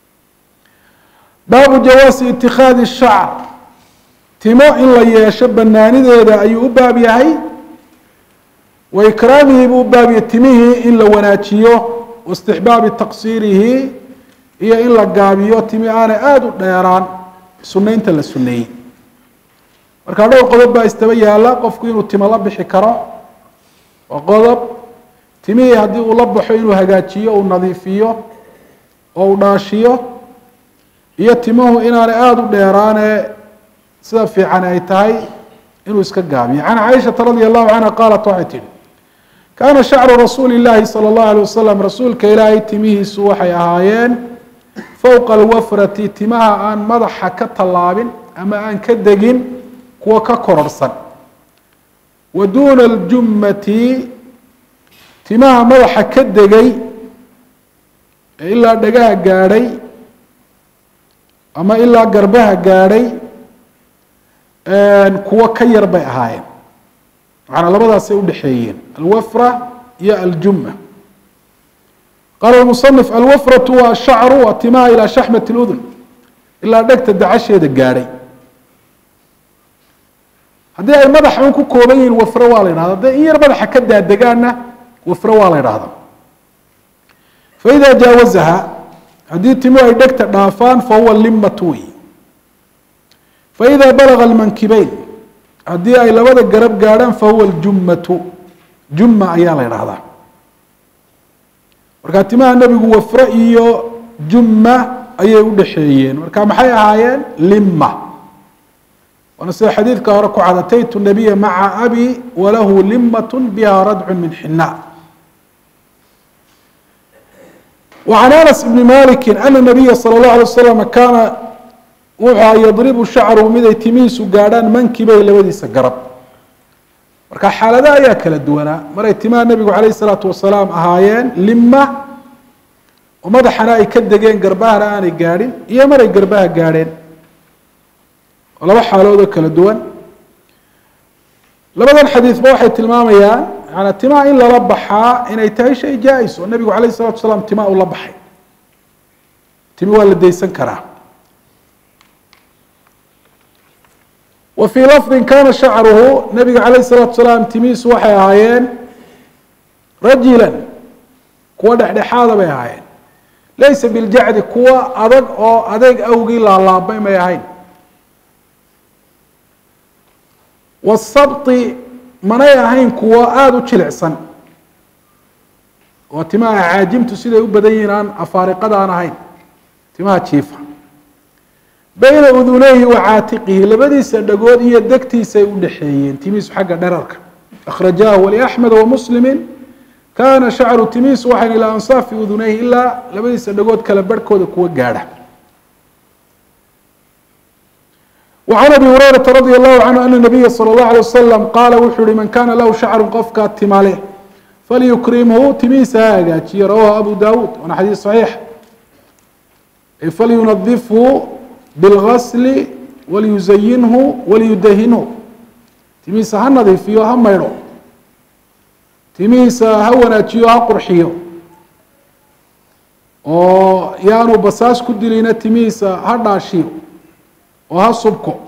baabu jawaasi itikaadi shacr timo in la yeesho banaanideeda ayuu u baab yahay wa ikraamihi buu u baab yahay timihii in la wanaajiyo waistixbaabi taqsiirihi iyo in la gaabiyo timi aanay aada u dheeraan sunaynta la suneeyey markaa dhowr qodob baa istaba yaala qofku inuu timo la bixi karo waa qodob timihii haddii uu la baxo inuu hagaajiyo uu nadiifiyo oo uu dhaashiyo iyo timuhu inaanay aada u dheeraane sida fiican ay tahay inuu iska gaabiyo can caaishata radi allahu canha qaalat waxay tihi kaana shacru rasuuli illaahi sala allahu alay wasalam rasuulka ilaahay timihiisu waxay ahaayeen fowqa alwafrati timaha aan madaxa ka tallaabin ama aan ka degin kuwa ka kororhsan wa duuna aljummati timaha madaxa ka degay ee ilaa dhagaha gaadhay ama ilaa garbaha gaadhay kuwo ka yar bay ahaayeen macanaa labadaasay udhexeeyeen alwafra iyo aljumma qaala musanif alwafratu waa shacru waa timaha ilaa shaxmat اludun ilaa dhegta dacasheeda gaadhay haddii ay madaxa un ku kooban yihiin wafro waa la yidhahda hadday in yar madaxa ka daadegaanna wafro waa la yidhahda faida jaawazaha haddii timuhu ay dhegta dhaafaan fahuwa limatu wey faida balaga almankibeyn haddii ay labada garab gaadhaan fahuwa aljummatu jumma ayaa la yidhahdaa markaa timaha nebigu wafre iyo jumma ayay udhexeeyeen marka maxay ahaayeen lima waana sida xadiidka hore ku cad ataytu nabiya maca abi walahu limat biha radcu min xina وعن أنس بن مالك أن النبي صلى الله عليه وسلم كان wuxua yadribu shacruhu miday timihiisu gaadhaan mankibay labadiisa garab marka xaalada ayaa kala duwanaa maray timaha nebigu calayh isalaatu wasalaam ahaayeen lima oo madaxana ay ka degeen garbahana aanay gaadhin iyo maray garbaha gaadheen oo laba xaalood oo kala duwan labadan xadiidba waxay tilmaamayaan yaani timaha in lala baxaa inay tahay shay jaa-is oo nebigu calayh isalatu wasalaam timaha ula baxay timi waa la daysan karaa wa fii lafdi kana shacruhu nabiga calayh الsalaatu salaam timihiisu waxay ahaayeen rajilan kuwa dhexdhexaada bay ahaayeen laysa biljacdi kuwa adag oo adeeg awgii laalaabay may ahayn wasabti manay ahayn kuwa aada u jilicsan oo timaha caajimtu siday u badan yihiin aan afaariqada aan ahayn timaha jiifa bayna uduneyhi wa caatiqihi labadiisa dhagood iyo degtiisa ay u dhexeeyeen timihiisu xagga dherarka akhrajahu waliaxmed wamuslimi kana shacru timihiisu waxayn ilaa ansaafi uduneyhi ilaa labadiisa dhagood kala barhkooda kuwa gaadha وعن أبي هريرة رضي الله عنه أن النبي صلى الله عليه وسلم قال wuxuu uhi من kana lahu شhacر qofkaa tima leh falyukrimhu timihiisa ha hagaajiye rawahu أbu dawud waana xadiis صaxiix falyunadifhu بالغسل وليزينه وليدهنه timihiisa ha nadiifiyo ha maydho timihiisa ha wanaajiyo ha qurxiyo oo yaanu basaas ku dilina timihiisa ha dhaashiyo oo ha subko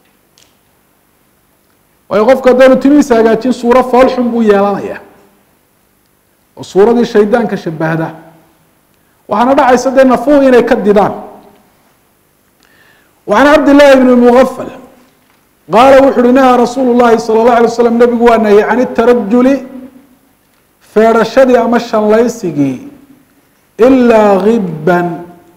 waayo qofku haddaanu timihiisa hagaajin suuro foolxun buu yeelanaya oo suuradii shaydaanka shabahda waxaana dhacaysa dee nafuhu inay ka didaan وعن عبد الله بن المغفل قال wuxu uhi نهى رsuuل الlahi صلى الله عليه وسلم نبgu waa نهي عن الترجل feedhashadii ama shanlaysigii إlaa غiبا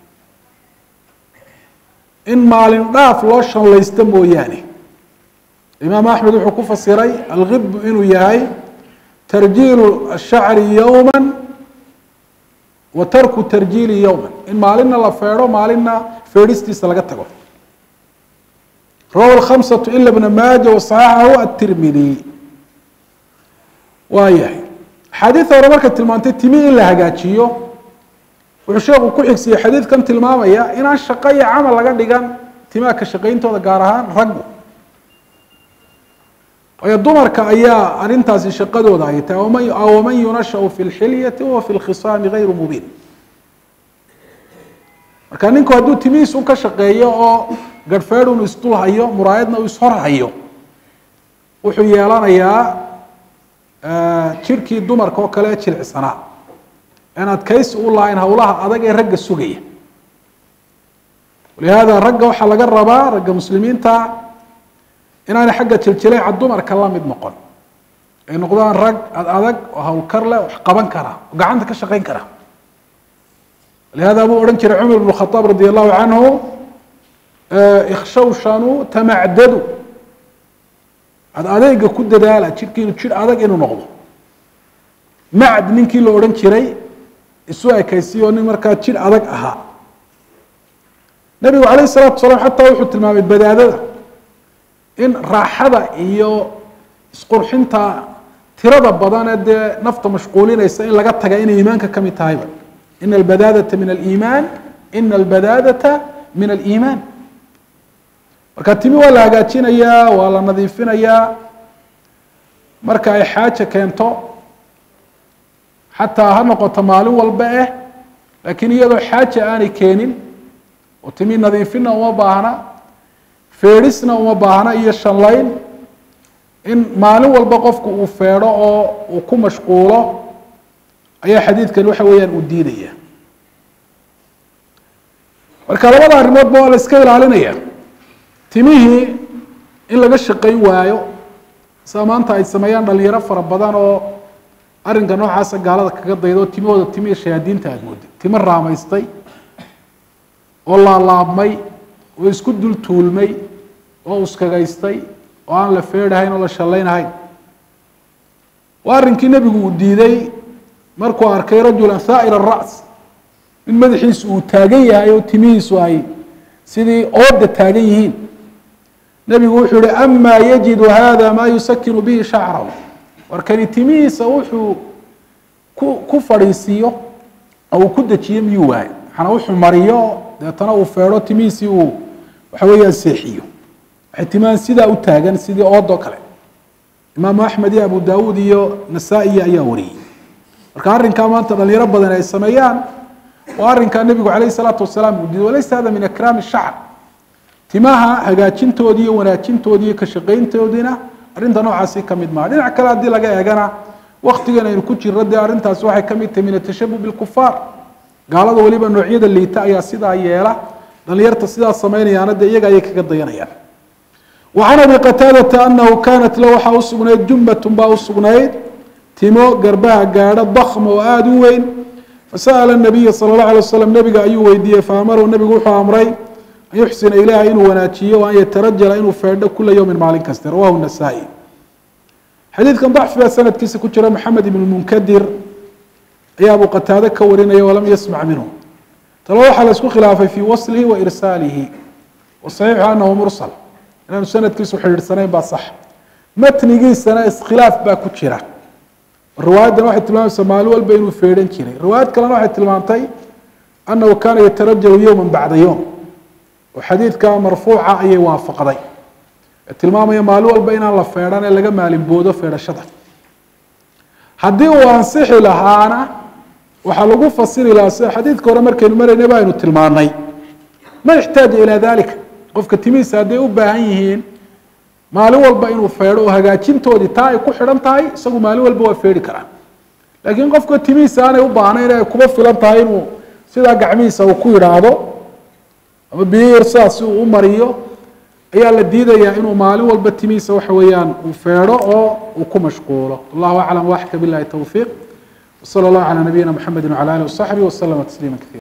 in maalin dhaaf loo shanlaysto mooyaane imaam أحmed wuxuu ku fasiray alغib inuu yahay تarjiil الشhacri يوما wa tarku tarjiili يوما in maalina la feedho maalina feedhistiisa laga tago rawahu الkhamسة ila bna maaja waصaxaxahu aلtirmidi waa yahay axaadiida hore markay tilmaantay timi in la hagaajiyo wuxuu sheeku ku xigsiyey xadiidkan tilmaamaya inaan shaqo iyo camal laga dhigan timaha ka shaqayntooda gaar ahaan raggu waayo dumarka ayaa arrintaasi shaqadooda ay tahay waman yunashau fi اlxilyati wahuwa fi اlkhisaami gayru mubiin marka ninku hadduu timihiis un ka shaqeeyo oo garhfeed unu isdul hayo muraayadna uu ishor hayo wuxuu yeelanayaa jirhkii dumarka oo kale jilicsanaa aan adkaysi u lahayn howlaha adag ee ragga sugaya walihaada ragga waxaa laga rabaa ragga muslimiinta inaanay xagga jiljileeca dumarka la mid noqon ay noqdaan rag ad adag oo hawlkar leh wax qaban kara oo gacanta ka shaqayn kara لهذا buu odhan jiray cmر بن الخطاب رضي الله عنه ikshawshanu tamacdadu ad adeega ku dadaala jirkiinu jir adag inuu noqdo macd ninkii la odhan jiray isu ekaysiyo nin markaa jir adag ahaa nebigu alayه الsalatu wasalaam xataa wuxuu tilmaamay badaadada in raaxada iyo isqurxinta tirada badan ee dee nafta mashquulinaysa in laga taga inay iimaanka kamid tahayba ina albadaadata min aliimaan ina albadaadata min aliimaan marka timi waa la hagaajinayaa waa la nadiifinayaa marka ay xaaja keento xataa ha noqoto maalin walba eh laakiin iyadoo xaaja aanay keenin oo timi nadiifinna uma baahna feedhisna uma baahna iyo shanlayn in maalin walba qofku uu feedho oo uu ku mashquulo ayaa xadiidkan waxa weeyaan uu diidaya marka labada arrimoodba waa la iska ilaalinaya timihii in laga shaqayn waayo sida maanta ay sameeyaan dhalinyaro fara badan oo arrinka noocaasa gaalada kaga daydo timahooda timihii shayaadiinta aad mooday timo raamaystay oo laalaabmay oo isku dul tuulmay oo uskagaystay oo aan la feedhahayn oo la shallaynahayn waa arrinkii nebigu uu diiday markuu arkay rajulan haa'ir ara's in madaxiisu uu taagan yahay oo timihiisu ay sidii ooda taagan yihiin nebigu wuxuu yihi ama yajidu hada maa yusakinu bihi shacrahu warkani timihiisa wuxuu ku ku fadhiisiiyo oo uu ku dejiyo miyuu waayo maxana wuxuu mariyo deetana uu feedho timihiisii uu waxa weeyaan seexiyo waxay timahan sidaa u taagan sidii oodoo kale imaamu axmed iyo abu daawuud iyo nasaa-iya ayaa wariyey marka arrinkaa maanta dhalinyaro badan ay sameeyaan waa arrinkaa nebigu calayh isalaatu wasalaam uu diiday walaysa hada min akraami shacr timaha hagaajintoodii iyo wanaajintoodii iyo ka shaqayntoodiina arrinta noocaasi ka mid maaha dhinac kale haddii laga eegana waktigan aynu ku jirno dee arrintaasi waxay ka mid tahay min atashabuh bilkufaar gaalada weliba noocyada liita ayaa sidaa yeela dhalinyarta sidaa samaynayaana dee iyaga ayay kaga dayanayaan وعن أبي qتاadة أنه kانت l waxaa usugnayd جuمة baa usugnayd timo garbaha gaadho ضkم oo aada u weyn faسأل النaبiy slى الlaه عليه وsلم nebiga ayuu weydiiyey faamrhu nebigu wuxuu amray an yuxsina ilaha inuu wanaajiyo an yatarajala inuu feedho kula yوmi maalin kaste rawahu النasائي xadiidkan ضacfi baa sanadkiisa ku jira mحamed iبn mنkadir ayaa abu qataade ka warinaya walam yasmع minhu talo waxaa la isku khilaafay fي waslihi وإrsaalihi وصaxiixu anahu mursل inaanu sanadkiisu xidhiidhsanayn baa sax matnigiisana iskhilaaf baa ku jira riwaayaddan waxay tilmaamaysaa maalin walba inuu feedhan jiray riwaayad kalena waxay tilmaantay annahu kaana yatarajalu yowma bacda yowm oo xadiidka marfuuca ayay waafaqday ee tilmaamaya maalin walba inaan la feedhan ee laga maalin boodo feedhashada haddii uu ansixi lahaana waxaa lagu fasiri lahaa sida xadiidka hore markaynu maraynay ba aynu tilmaanay ma ixtaaja ilaa dalika qofka timihiisa hadday u baahan yihiin maalin walba inuu feedho oo hagaajintoodii taa ay ku xidhan tahay isagu maalin walba waa feedhi karaa laakiin qofka timihiisa aanay u baahnayn ay kuba filan tahay inuu sidaa gacmihiisa uu ku yidhaahdo ama biyir sidaas uu u mariyo ayaa la diidayaa inuu maalin walba timihiisa waxa weeyaan uu feedho oo uu ku mashquulo allahu aclam waxka bilahi towfiiq wsala allahu calaa nabiyina mxamedi wcala alih wasaxbihi waslama tasliima kaiira